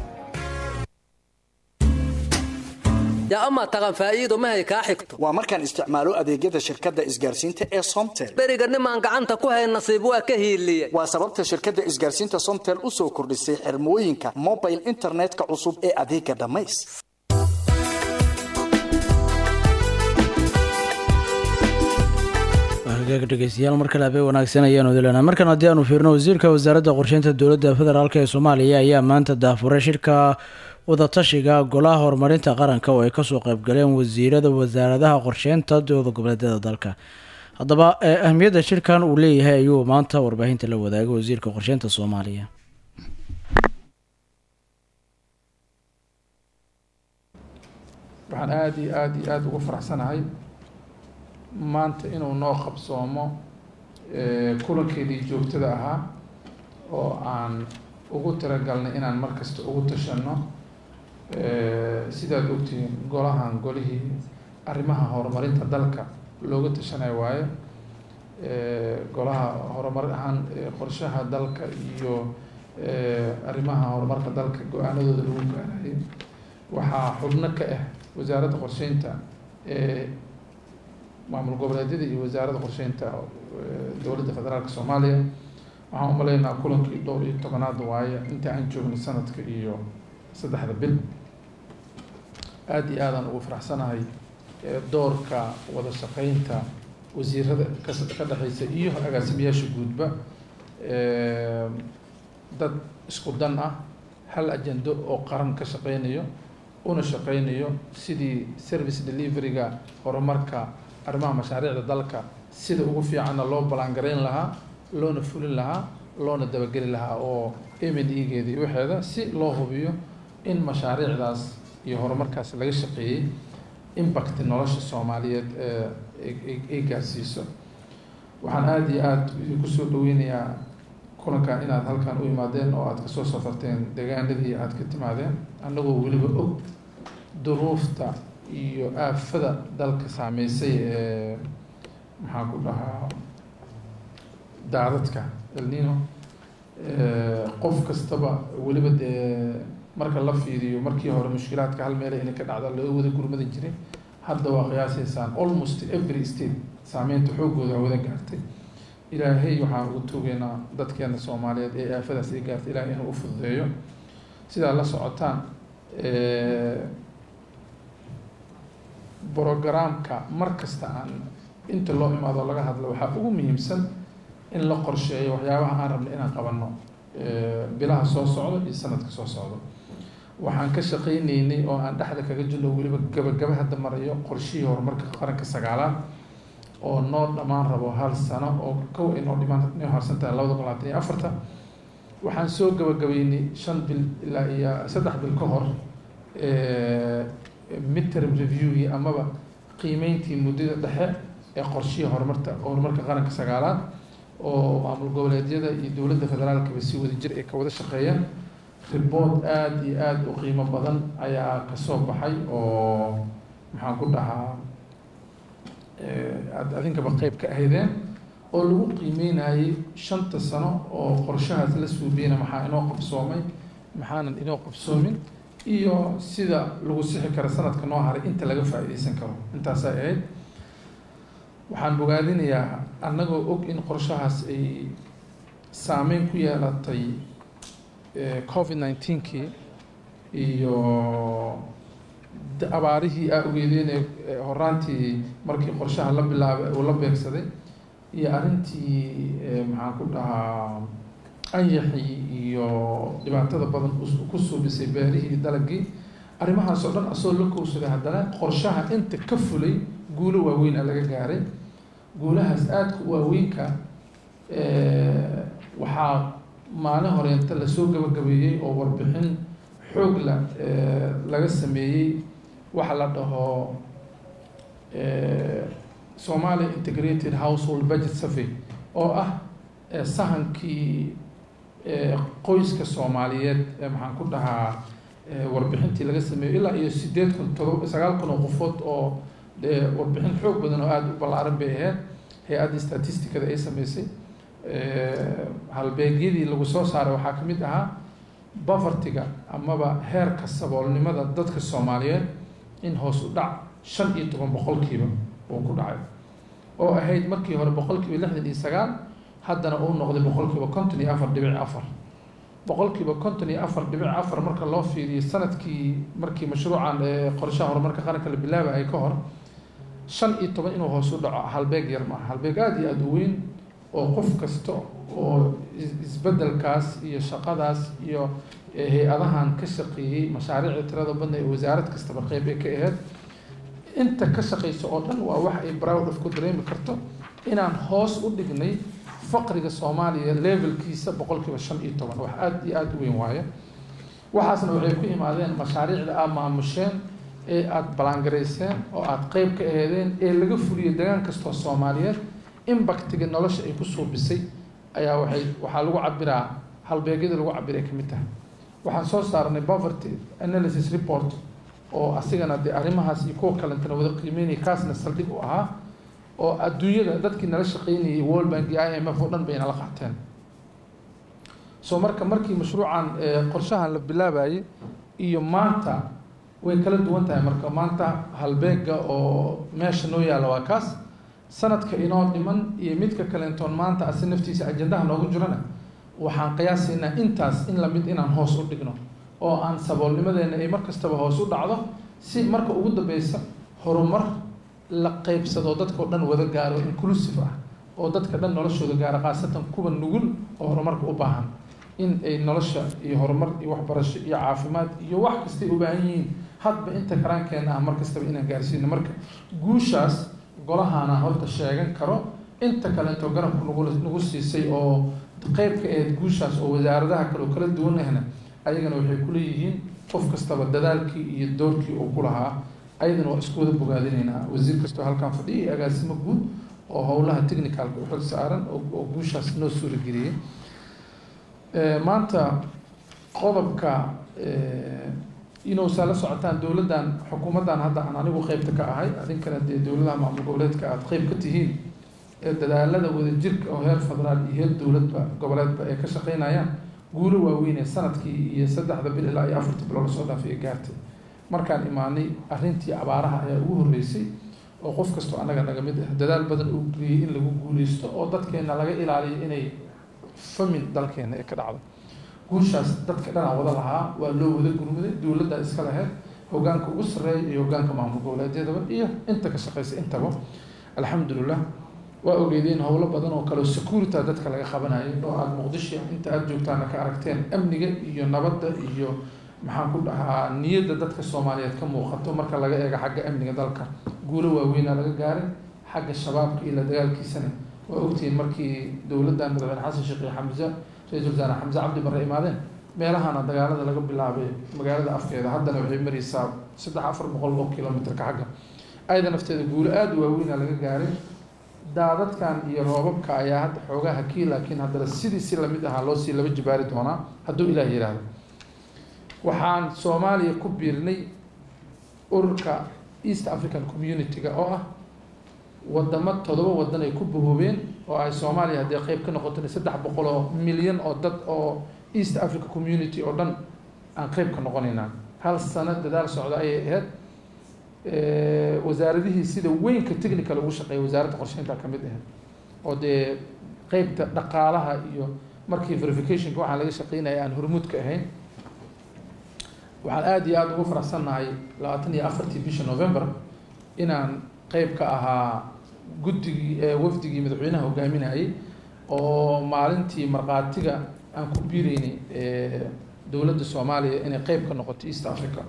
yaa amaa taqan faa'iido mahay kaa xigto waa markaan isticmaalo adeegyada shirkadda isgaarsiinta ee somtel beriga nimaan gacanta ku hayn nasiib waa ka hiiliye waa sababta shirkadda isgaarsiinta somtel u soo kordhisay xirmooyinka mobile internetka cusub ee adeega dhammays dhegeystayaal mar kale habeen wanaagsan ayaanu dilanaa markan haddii aanu fiirno wasiirka wasaaradda qorsheynta dowladda federaalk ee soomaaliya ayaa maanta daafuray shirka wadatashiga golaha horumarinta qaranka oo ay kasoo qeybgaleen wasiirada wasaaradaha qorsheynta dowlada goboleedyada dalka haddaba ahmiyadda shirkan uu leeyahay ayuu maanta warbaahinta la wadaagay wasiirka qorsheynta soomaaliya waxaan aada iyo aada iyo aada ugu faraxsanahay maanta inuu noo qabsoomo kulankeedii joogtada ahaa oo aan ugu talagalnay inaan mar kasta ugu tashanno sidaad ogtihiin golahan golihii arrimaha horumarinta dalka looga tashanayo waayo golaha horumar ahaan qorshaha dalka iyo arrimaha horumarka dalka go-aanadooda lagu gaarayay waxaa xubno ka ah wasaaradda qorsheynta maamul goboleedyada iyo wasaaradda qorsheynta dowladda federaalka soomaaliya waxaan umaleynaa kulankii dhowr iyo tobanaad waaye inta aan joogno sanadka iyo saddexda bil aada iyo aadaan ugu faraxsanahay doorka wada shaqeynta wasiirada ka ka dhexeysa iyo agaasimayaasha guudba dad isku dan ah hal ajendo oo qaran ka shaqeynayo una shaqeynayo sidii service deliveryga horumarka arrimaha mashaariicda dalka sida ugu fiicanna loo ballaangarayn lahaa loona fulin lahaa loona dabageli lahaa oo m n e-geeda iyo waxeeda si loo hubiyo in mashaariicdaas iyo horumarkaas laga shaqeeyey impact nolosha soomaaliyeed ay gaarsiiso waxaan aada iyo aada kusoo dhaweynayaa kulankan inaad halkan u imaadeen oo aada kasoo safarteen deegaanadii aada ka timaadeen annagoo weliba og duruufta iyo aafada dalka saameysay ee maxaan ku dhahaa daadadka elnino qof kastaba weliba dee marka la fiiriyo markii hore mushkilaadka hal meela inay ka dhacda loo wada gurmada jiray hadda waa qiyaasaysaan almost every state saameynta xoogooda wada gaartay ilaahay waxaan ugu tuugeynaa dadkeena soomaaliyeed ee aafadaas ay gaartay ilaahay inuu u fududeeyo sidaa la socotaan brogaraamka mar kasta aan inta loo imaado laga hadlo waxaa ugu muhiimsan in la qorsheeyo waxyaabaha aan rabno inaan qabanno bilaha soo socdo iyo sanadka soo socdo waxaan ka shaqaynaynay oo aan dhexda kaga jirno weliba gabagaba hadda marayo qorshihii horumarka qaranka sagaalaad oo noo dhammaan rabo hal sano oo kow ay noo dhimaan noo harsan tahay labada kun labaatan iyo afarta waxaan soo gabagabeynay shan bil ilaa iyo saddex bil ka hor midterm reviewgii amaba qiimeyntii muddada dhexe ee qorshihii horumarta horumarka qaranka sagaalaad oo maamul goboleedyada iyo dowladda federaalkaba si wada jir ay ka wada shaqeeyaan report aada iyo aada u qiimo badan ayaa kasoo baxay oo maxaan ku dhahaa aad adinkaba qeyb ka ahaydeen oo lagu qiimeynayay shanta sano oo qorshahaas la suubiyana maxaa inoo qabsoomay maxaanan inoo qabsoomin iyo sida lagu sixi karo sanadka noo haray inta laga faa'iideysan karo intaasay ahayd waxaan bogaadinayaa annagoo og in qorshahaas ay saameyn ku yeelatay covid nineteenkii iyo abaarihii aa ogeedeen ee horaantii markii qorshaha la bilaabay uu la beegsaday iyo arrintii maxaan ku dhahaa anyaxii iyo dhibaatada badan ku suubisay beerihii dalagii arrimahaas oo dhan asoo la kowsaday haddana qorshaha inta ka fulay guulo waaweyna laga gaaray guulahaas aadka u waaweynka waxaa maalin horeenta lasoo gabagabeeyey oo warbixin xoog la laga sameeyey waxa la dhaho somalia integrated household budget survey oo ah sahankii qoyska soomaaliyeed maxaan ku dhahaa warbixintii laga sameeyo ilaa iyo sideed kun todoba sagaal kun oo qofood oo warbixin xoog badan oo aada u ballaaran bay ahayd hay-adda statisticada ay sameysay halbeegyadii lagu soo saaray waxaa ka mid ahaa bafartiga amaba heerka saboolnimada dadka soomaaliyeed in hoos u dhac shan iyo toban boqolkiiba uu ku dhacay oo ahayd markii hore boqolkiiba lixdan iyo sagaal haddana uu noqday boqolkiiba konton iyo afar dhibic afar boqolkiiba konton iyo afar dhibic afar marka loo fiiriyo sanadkii markii mashruucan qorshaha horumarka qaranka la bilaabayay ka hor shan iyo toban inuu hoos u dhaco halbeeg yar maaha halbeeg aada iyo aada u weyn oo qof kasta oo isbedelkaas iyo shaqadaas iyo hay-adahan ka shaqeeyey mashaariicda tirada badna ee wasaarad kastaba qeyb ay ka ahayd inta ka shaqeysa oo dhan waa wax ay browd of ku dareemi karto inaan hoos u dhignay faqriga soomaaliya levelkiisa boqolkiiba shan iyo toban wax aada iyo aada u weyn waaye waxaasna waxay ku imaadeen mashaariicda aad maamusheen ee aada ballaangarayseen oo aada qeyb ka aheedeen ee laga fuliyo degaan kastoo soomaaliyeed impactiga nolosha ay ku suubisay ayaa waxay waxaa lagu cabiraa halbeegyada lagu cabiray ka mid tahay waxaan soo saarnay poverty analysis report oo asigana dee arrimahaas iyo kuwa kalentana wada qiimeynaya kaasna saldhig u ahaa oo adduunyada dadkii nala shaqeynayay world bank iyo i m f oo dhan bay nala qaateen so marka markii mashruucan qorshahan la bilaabayay iyo maanta way kala duwan tahay marka maanta halbeega oo meesha noo yaalla waa kaas sanadka inoo dhiman iyo midka kaleentoon maanta asi naftiisa ajandaha noogu jirana waxaan qiyaasaynaa intaas in lamid inaan hoos u dhigno oo aan saboolnimadeena ay mar kastaba hoos u dhacdo si marka ugu dambeysa horumar la qeybsado dadkao dhan wada gaaro inclusive ah oo dadka dhan noloshooda gaaro khaasatan kuwa nugul oo horumarka u baahan in ay nolosha iyo horumar iyo waxbarasho iyo caafimaad iyo wax kastay u baahan yihiin hadba inta karaankeena ah mar kastaba inaan gaarsiino marka guushaas golahaana horta sheegan karo inta kaleeto garabku nagu nagu siisay oo qeyb ka ahayd guushaas oo wasaaradaha kale oo kala duwan ahna ayagana waxay kuleeyihiin qof kastaba dadaalkii iyo doorkii uu ku lahaa ayadana waa isku wada bogaadinaynaa wasiir kastoo halkan fadhiya iyo agaasimo guud oo howlaha technicalka u xil saaran oo guushaas noo suurageliyey maanta qodobka inuusaa la socotaan dowladdan xukuumaddan hadda aan anigu qeybta ka ahay adinkana dee dowladaha maamul goboleedka aada qeyb ka tihiin ee dadaalada wadajirka oo heer federaal iyo heer dowladba goboleedba ay ka shaqeynayaan guulo waaweyn ee sanadkii iyo saddexda bil ilaa iyo afarta bilo lasoo dhaafay ee gaartay markaan imaanay arrintii abaaraha ayaa ugu horreysay oo qof kastoo annaga naga mid ah dadaal badan uu geliyey in lagu guuleysto oo dadkeena laga ilaaliyo inay famin dalkeena ee ka dhacdo guushaas dadka dhanaa wada lahaa waa loo wada gurmuday dowladda iska lahayd hogaanka ugu sarreeya iyo hogaanka maamul goboleedyadaba iyo inta ka shaqeysa intaba alxamdulilah waa ogeedeen howlo badan oo kale security dadka laga qabanayo oo aada muqdisho inta aada joogtaana ka aragteen amniga iyo nabadda iyo maxaan ku dhahaa niyadda dadka soomaaliyeed ka muuqato marka laga eego xagga amniga dalka guulo waaweynaa laga gaaray xagga shabaabka iyo la dagaalkiisana waa ogtihiin markii dowladdan madaxweyne xasan sheekh iyo xamse ra-iisul wasaare xamse cabdi barre imaadeen meelahana dagaalada laga bilaabay magaalada afkeeda haddana waxay maraysaa saddex afar boqol oo kilomitrka xagga ayada nafteeda guulo aada u waaweyna laga gaaray daadadkan iyo roobabka ayaa hadda xoogaa hakii laakiin haddana sidii si lamid ahaa loo sii laba jibaari doonaa hadduu ilaah yidhaahdo waxaan soomaaliya ku biirnay ururka east african community-ga oo ah wadamo todoba wadan ay ku bahoobeen oo ay soomaaliya haddii qeyb ka noqotona saddex boqol oo milyan oo dad oo east africa community oo dhan aan qeyb ka noqonaynaa hal sano dadaal socda ayay ahayd wasaaradihii sida weynka technical ugu shaqeeya wasaaradda qorsheynta ka mid ahayd oo dee qeybta dhaqaalaha iyo markii verificationka waxaan laga shaqeynaya aan hormuud ka ahayn waxaan aada iyo aada ugu faraxsannahay labaatan iyo afartii bisha november inaan qeyb ka ahaa guddigii wafdigii madaxweynaha hogaaminayay oo maalintii markhaatiga aan ku biireynay dowladda soomaaliya inay qeyb ka noqoto east africa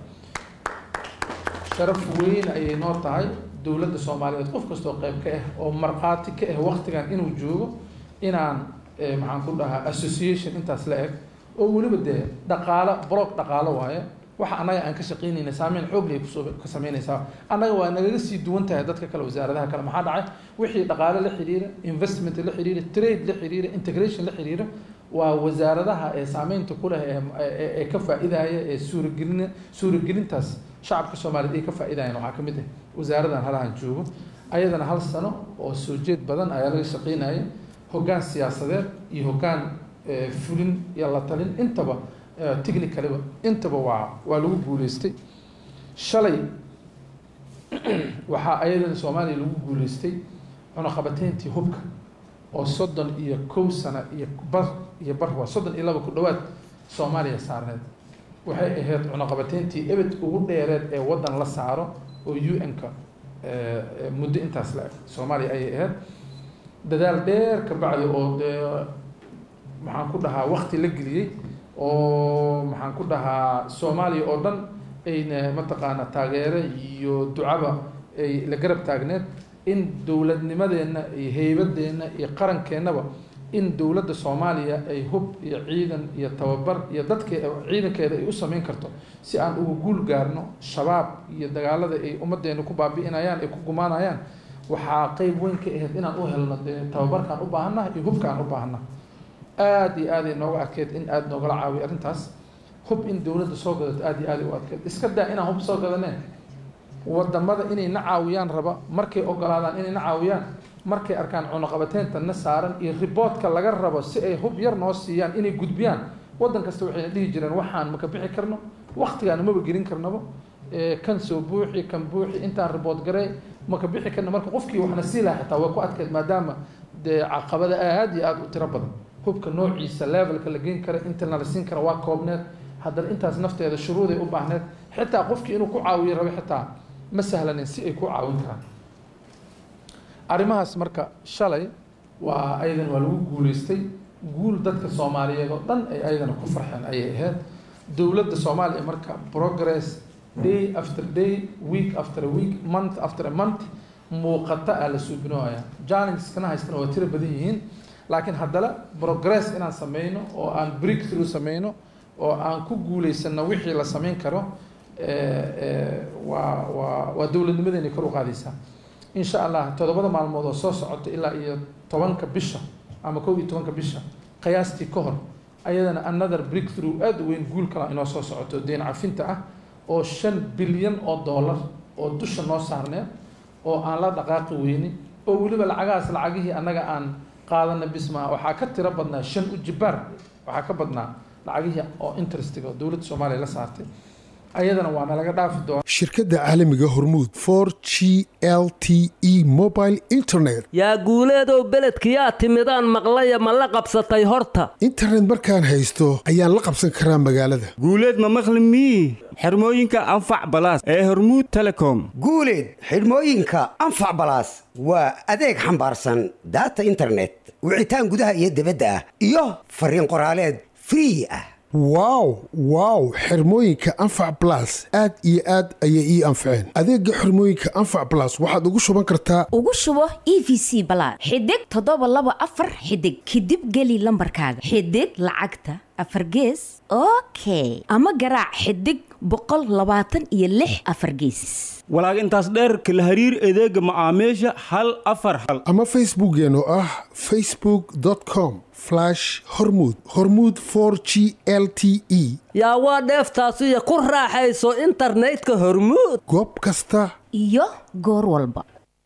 sharaf weyn ayay noo tahay dowladda soomaaliyeed qof kastoo qeyb ka ah oo markhaati ka ah waqtigan inuu joogo inaan maxaan ku dhahaa association intaas la eg oo weliba dee dhaqaalo block dhaqaalo waaye waxa annaga aan ka shaqeynayna saameyn xoog lay kusoo ka sameynaysaa annaga waa nagaga sii duwan tahay dadka kale wasaaradaha kale maxaa dhacay wixii dhaqaale la xiriira investment la xiriira trade la xiriira integration la xiriira waa wasaaradaha ee saameynta ku leh ee ka faa'iidaya ee suuragelin suuragelintaas shacabka soomaaliyeed ay ka faa'iidayaan waxaa ka mid ah wasaaradan halahan joogo ayadana hal sano oo soo jeed badan ayaa laga shaqeynaya hoggaan siyaasadeed iyo hoggaan fulin iyo la talin intaba technicaliba intaba waa waa lagu guuleystay shalay waxaa ayadana soomaaliya lagu guuleystay cunaqabateyntii hubka oo soddon iyo kow sano iyo bar iyo bar waa soddon iyo laba ku dhowaad soomaaliya saarneed waxay ahayd cunaqabateyntii ebed ugu dheereed ee waddan la saaro oo u n-ka muddo intaas la eg soomaaliya ayay ahayd dadaal dheer ka bacdi oo dee maxaan ku dhahaa wakti la geliyey oo maxaan ku dhahaa soomaaliya oo dhan ayna mataqaana taageere iyo ducaba ay la garab taagneed in dowladnimadeenna iyo heybadeenna iyo qarankeenaba in dowladda soomaaliya ay hub iyo ciidan iyo tababar iyo dadke ciidankeeda ay u sameyn karto si aan uga guul gaarno shabaab iyo dagaalada ay ummadeena ku baabi'inayaan ay ku gumaanayaan waxaa qeyb weyn ka ahayd inaan u helno dee tababarkaan u baahannaha iyo hubkaan u baahannaha aada iyo aaday nooga adkeyd in aada noogala caawiyo arrintaas hub in dowladda soo gadato aada iyo aaday u adkeyd iska daa inaan hub soo gadaneen wadamada inay na caawiyaan raba markay ogolaadaan inay na caawiyaan markay arkaan cunaqabateynta na saaran iyo riboodka laga rabo si ay hub yar noo siiyaan inay gudbiyaan waddan kasta waxayna dhihi jireen waxaan maka bixi karno waktigaana maba gelin karnaba kan soo buuxi kan buuxi intaan ribood garey maka bixi karna marka qofkii waxna sii laha xitaa way ku adkeyd maadaama dee caqabada aada iyo aada u tiro badan hubka noociisa levelka la geyn kara intana la siin kara waa koobneed haddana intaas nafteeda shuruuday u baahneed xitaa qofkii inuu ku caawiyo rabo xitaa ma sahlanin si ay ku caawin karaan arrimahaas marka shalay waa ayadan waa lagu guuleystay guul dadka soomaaliyeed oo dhan ay ayadana ku farxeen ayay ahayd dowladda soomaaliya marka progress day after day week after a week month after a month muuqata aa la suubinooya challenges-kana haystana waa tiro badan yihiin laakiin haddana progress inaan sameyno oo aan break through sameyno oo aan ku guuleysano wixii la sameyn karo waa waa waa dowladnimadeena kor u qaadaysaa insha allah toddobada maalmood oo soo socota ilaa iyo tobanka bisha ama kow iyo tobanka bisha qiyaastii ka hor ayadana another break through aada u weyn guul kala inoo soo socoto deen cafinta ah oo shan bilyan oo dollar oo dusha noo saarneed oo aan la dhaqaaqi weynin oo weliba lacagahaas lacagihii annaga aan qaadana bismaa waxaa ka tiro badnaa shan ujibaar waxaa ka badnaa lacagihii oo interestiga oo dowladda soomaaliya la saartay ayadana waa nalaga dhaafi doona shirkadda caalamiga hormuud for g l t e mobile internet yaa guuleedow beledkiyaa timidaan maqlaya ma la qabsatay horta internet markaan haysto ayaan la qabsan karaa magaalada guuleed ma maqli mii xirmooyinka anfac balaas ee hormuud telecom guuleed xidhmooyinka anfac balaas waa adeeg xambaarsan daata internet wicitaan gudaha iyo dibadda ah iyo fariin qoraaleed free ah wow wow xirmooyinka anfac blas aad iyo aad ayay ii anfaceen adeega xirmooyinka anfac blas waxaad ugu shuban kartaa ugu shubo e v c balaad xidig toddoba laba afar xidig kadib geli lambarkaaga xidig lacagta afar gees okay ama garaac xidig boqol labaatan iyo lix afar geesis walaag intaas dheer kala hariir adeega macaamiisha hal afar hal ama facebookeen oo ah facebook com hormud hormud g l t e yaa waa dheeftaasiyo ku raaxayso internetka hormuud goob kasta iyo goor walba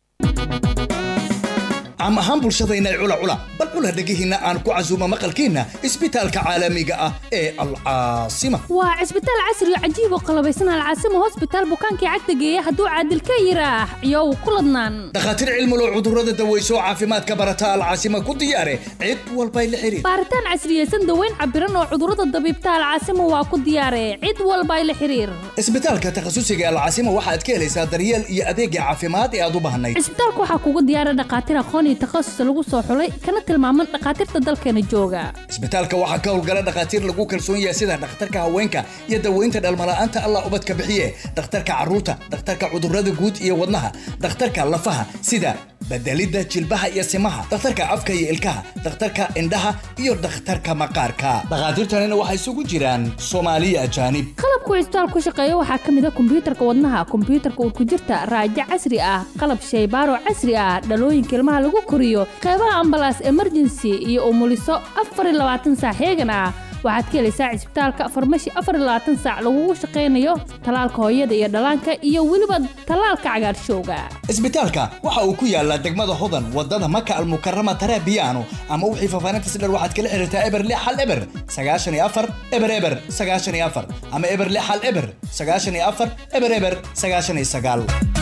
caam ahaan bulshadayna cula cula bal cula dhegihiinna aan ku casuumo maqalkiinna isbitaalka caalamiga ah ee alcaasima waa cisbitaal casri oo cajiib oo qalabaysan alcaasima hosbitaal bukaankii cagta geeya hadduu caadil ka yiraax iyow ku ladnaan dhakhaatiir cilmulow cudurrada daweyso caafimaadka barata alcaasima ku diyaare cid walbay la xiriir baaritaan casriyeysan daweyn cabiran oo cudurrada dabiibta alcaasima waa ku diyaare cid walbay la xiriir isbitaalka takhasusiga alcaasima waxaad ka helaysaa daryeel iyo adeegga caafimaad ee aad u baahnayd cisbitaalka waxaa kugu diyaara dhakhaatiir aqoon iyo takhasus lagu soo xulay kana tilmaaman dhakhaatiirta dalkeena jooga isbitaalka waxaa ka howlgala dhakhaatiir lagu kalsoon yahay sida dhakhtarka haweenka iyo daweynta dhalmala'aanta allah ubadka bixiye dhakhtarka carruurta dhakhtarka cudurrada guud iyo wadnaha dhakhtarka lafaha sida bedelidda jilbaha iyo simaha dhakhtarka afka iyo ilkaha dhakhtarka indhaha iyo dhakhtarka maqaarka dhakhaatiirtanina waxay isugu jiraan soomaaliya ajaanib qalabku cisbitaal ku shaqeeya waxaa ka mid a kombiyuutarka wadnaha kombiyuutarka urkujirta raajo casri ah qalab shaybaaro casri ah dhalooyinka ilmaha lagu koriyo qeybaha ambalaas emergency iyo umuliso afar iyo labaatan saac heegan ah waxaad ka helaysaa cisbitaalka farmashi afar iyo labaatan saac lagugu shaqaynayo talaalka hooyada iyo dhallaanka iyo weliba talaalka cagaarshowga isbitaalka waxa uu ku yaalaa degmada hodan wadada maka almukarama tarabiyaano ama wixii faafaahinta si dheer waxaad kala xiriirtaa eber lix hal eber sagaashan iyo afar eber eber sagaashan iyo afar ama eber lix hal eber sagaashan iyo afar eber eber sagaashan iyo sagaal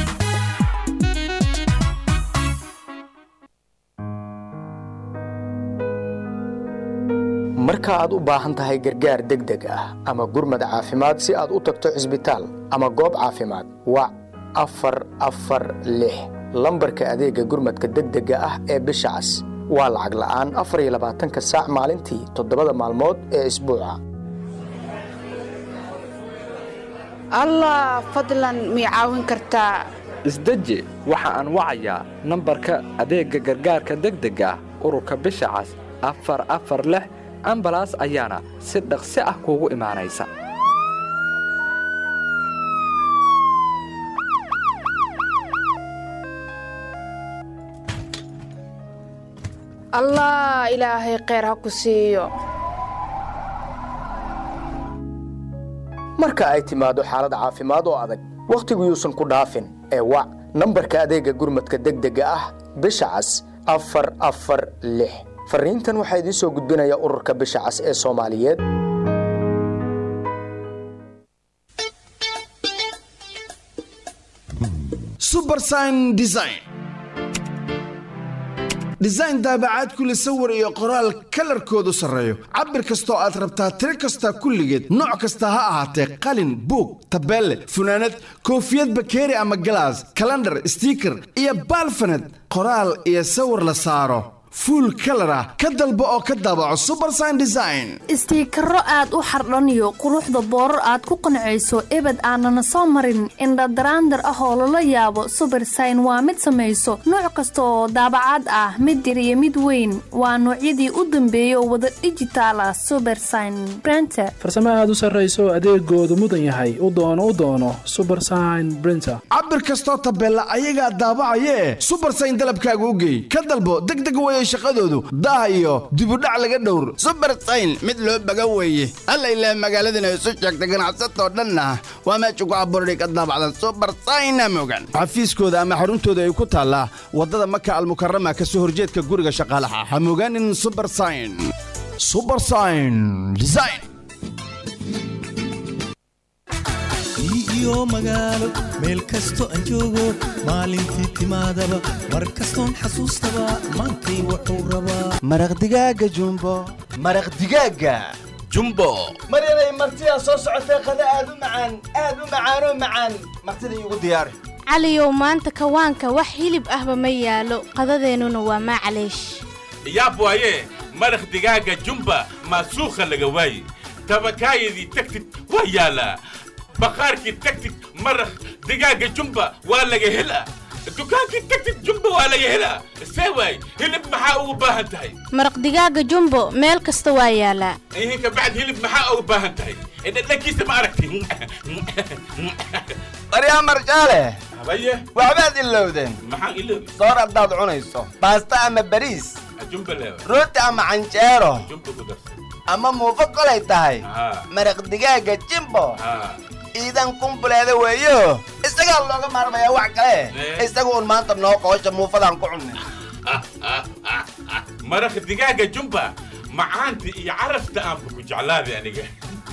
marka aad u baahan tahay gargaar degdeg ah ama gurmad caafimaad si aad u tagto cisbitaal ama goob caafimaad wac afar afar lix lambarka adeegga gurmadka degdega ah ee bisha cas waa lacag la'aan afar iyo labaatanka saac maalintii toddobada maalmood ee isbuuca allah fadlan mii caawin kartaa isdeji waxa aan wacayaa nambarka adeegga gargaarka degdega ah ururka bisha cas afar afar lix ambalaas ayaana si dhaqsi ah kuugu imaanaysa allah ilaahay kheyr ha ku siiyo marka ay timaado xaalad caafimaad oo adag wakhtigu yuusan ku dhaafin ee wac nambarka adeegga gurmadka degdega ah bisha cas afar afar lix fariintan waxaa idiin soo gudbinaya ururka bisha cas ee soomaaliyeed subersign design design daabacaad kule sawir iyo qoraal kalarkoodu sarreeyo cabir kastoo aad rabtaa tiro kasta kulligeed nooc kasta ha ahaatee qalin buug tabeelle funaanad koofiyad bakeeri ama galaas kalandhar stiiker iyo baalfaned qoraal iyo sawir la saaro fuul kalar ah ka dalbo oo ka daabaco subersign design istiikaro aad u xardhaniyo quruxda boorar aad ku qancayso ebed aanana soo marin indhadaraandar ah oo lala yaabo subersign waa mid samayso nooc kasta oo daabacaad ah mid yar iyo mid weyn waa noocyadii u dambeeyay oo wada dhijitaal ah subersign brenter farsamo aad u sarrayso adeegoodu mudan yahay u doono u doono subersign brinter cabir kastoo tabeella ayagaa daabacayee subersign dalabkaaga u geey ka dalbo degdeg weye shaqadoodu daah iyo dibudhac laga dhowr subersayn mid loo baga weeye alla ilaah magaaladana isu sheegta ganacsatoo dhanna waa meesha ku abuurday ka daabacdan subersayna mogan xafiiskooda ama xaruntooda ay ku taallaa waddada maka almukarama ka soo horjeedka guriga shaqaalaha ha mogaanin subersayn subersayn design iyo magaalo meel kasto aan joogo maalintii timaadaba mar kastoon xasuustaba maantay wuxuu rabaa maraq digaaga jumbo maraq digaaga jumbo maryanay martidaa soo socotee qada aad u macaan aad u macaanoo macaan martida iigu diyaari caliyow maanta kawaanka wax hilib ahba ma yaalo qadadeennuna waa maclaysh yaab waaye maraq digaaga jumba maasuukha laga waaye tabakaayadii tagtid waa yaalaa bakhaarkii tagtid maraq digaaga jumba waa laga helaa dukaankii tagtid jumba waa laga helaa see waay hilib maxaa ugu baahan tahay maraq digaaga jumbo meel kasta waa yaalaa ihinka bacd hilib maxaa ugu baahan tahay dhadhankiisa ma aragti baryaa marjaale habaye waxbaad ilowdeen maxaan iloobi soor haddaad cunayso baasta ama bariis jumba leewa rooti ama canjeero jumba ku darsan ama muufo kolay tahay haa maraq digaaga jimbo haa ciidan kumbuleeda weeyo isagaa looga maarmayaa wax kale isaga un maanta noo qoosha muufadaan ku cunnay maraq digaaga jumba macaanta iyo carafta aanba ku jeclaaday aniga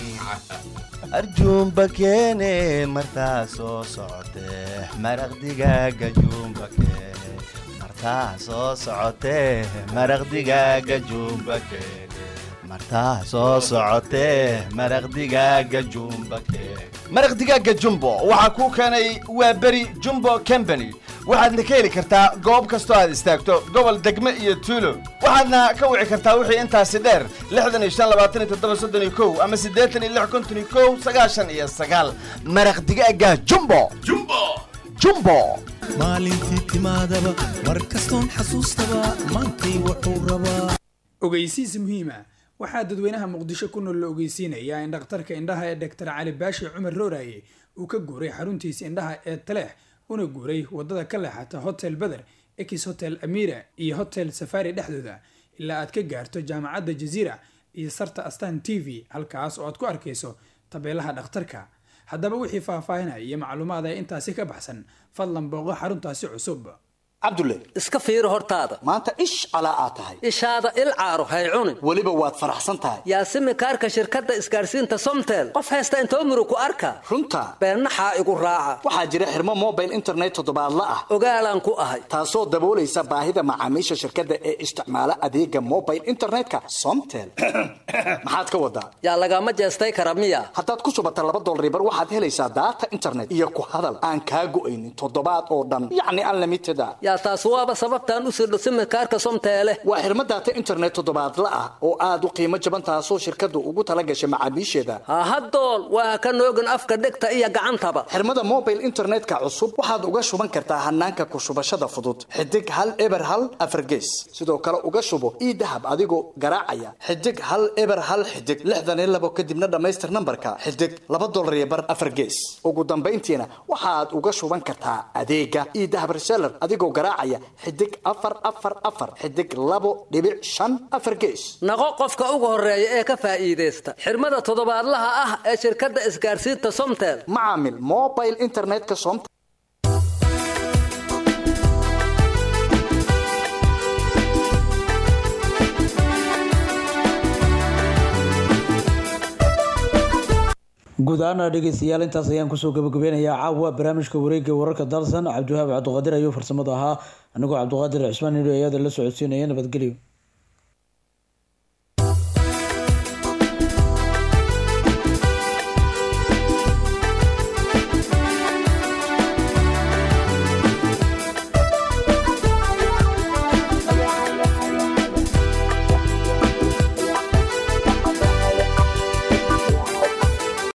arjuumba keene martaa soo socotee maraq digaaga juumba keene martaa soo socotee maraq digaaga juumba keene martaa soo socotee maraq digaaga juumba keene maraq digaaga jumbo waxaa kuu keenay waa beri jumbo company waxaadna ka heli kartaa goob kastoo aad istaagto gobol degme iyo tuulo waxaadna ka wici kartaa wixii intaasi dheer lixdan iyo shan labaatan iyo toddoba soddon iyo kow ama siddeetan iyo lix konton iyo kow sagaashan iyo sagaal maraq digaaga jumbo jumbo jumbo maalintii timaadaba mar kastoon xasuustaba maantay wuxuu rabaa ogeysiis muhiima waxaa dadweynaha muqdisho ku nool la ogeysiinayaa in dhakhtarka indhaha ee dhaktar cali baashi cumar rooraye uu ka guuray xaruntiisa indhaha ee taleex una guuray wadada ka leexata hotel beder ex hotel amira iyo hotel safari dhexdooda ilaa aad ka gaarto jaamacadda jaziira iyo sarta astan t v halkaas oo aad ku arkayso tabeelaha dhakhtarka haddaba wixii faahfaahinaya iyo macluumaad ee intaasi ka baxsan fadlan booqo xaruntaasi cusub cabdulle iska fiiri hortaada maanta ish calaa aad tahay ishaada il caaro hay cunin weliba waad faraxsan tahay yaasimi kaarka shirkadda isgaarsiinta somtel qof haysta intoo muru ku arka runta beennaxaa igu raaca waxaa jira xirmo mobile internet toddobaadla ah ogaalaan ku ahay taasoo daboolaysa baahida macaamiisha shirkadda ee isticmaala adeega mobile internetka somtel maxaad ka wadaa yaa lagama jeestay kara miya haddaad ku shubata laba dolaribar waxaad helaysaa daata internet iyo ku hadal aan kaa go'aynin toddobaad oo dhan yacni unlimited a yaa taas waaba sababtaan u sirdho simikaarka somteele waa xirmo daata internet toddobaadla ah oo aad u qiimo jaban taasoo shirkaddu ugu tala gashay macaamiisheeda hahadool waa ka noogin afka dhegta iyo gacantaba xirmada mobile internetka cusub waxaad uga shuban kartaa hanaanka ku shubashada fudud xidig hal eber hal afargees sidoo kale uga shubo ii dahab adigoo garaacaya xidig hal eber hal xidig lixdan iyo labo kadibna dhammaystir nambarka xidig laba dolar iyo bar afargees ugu dambayntiina waxaad uga shuban kartaa adeega ii dahab reseller adigoo garaacaya xidig afar afar afar xidig labo dhibic shan afar gees naqo qofka ugu horeeya ee ka faa'iidaysta xirmada toddobaadlaha ah ee shirkadda isgaarsiinta somtel macaamil mobile internetka somtel guud ahaana dhegeystayaal intaas ayaan kusoo gabagabeynayaa caawa barnaamijka wareegga wararka dalsan cabdiwahaab cabdiqaadir ayuu farsamada ahaa anigoo cabdiqaadir cismaan nidho ayada la socodsiinaya nabadgelyo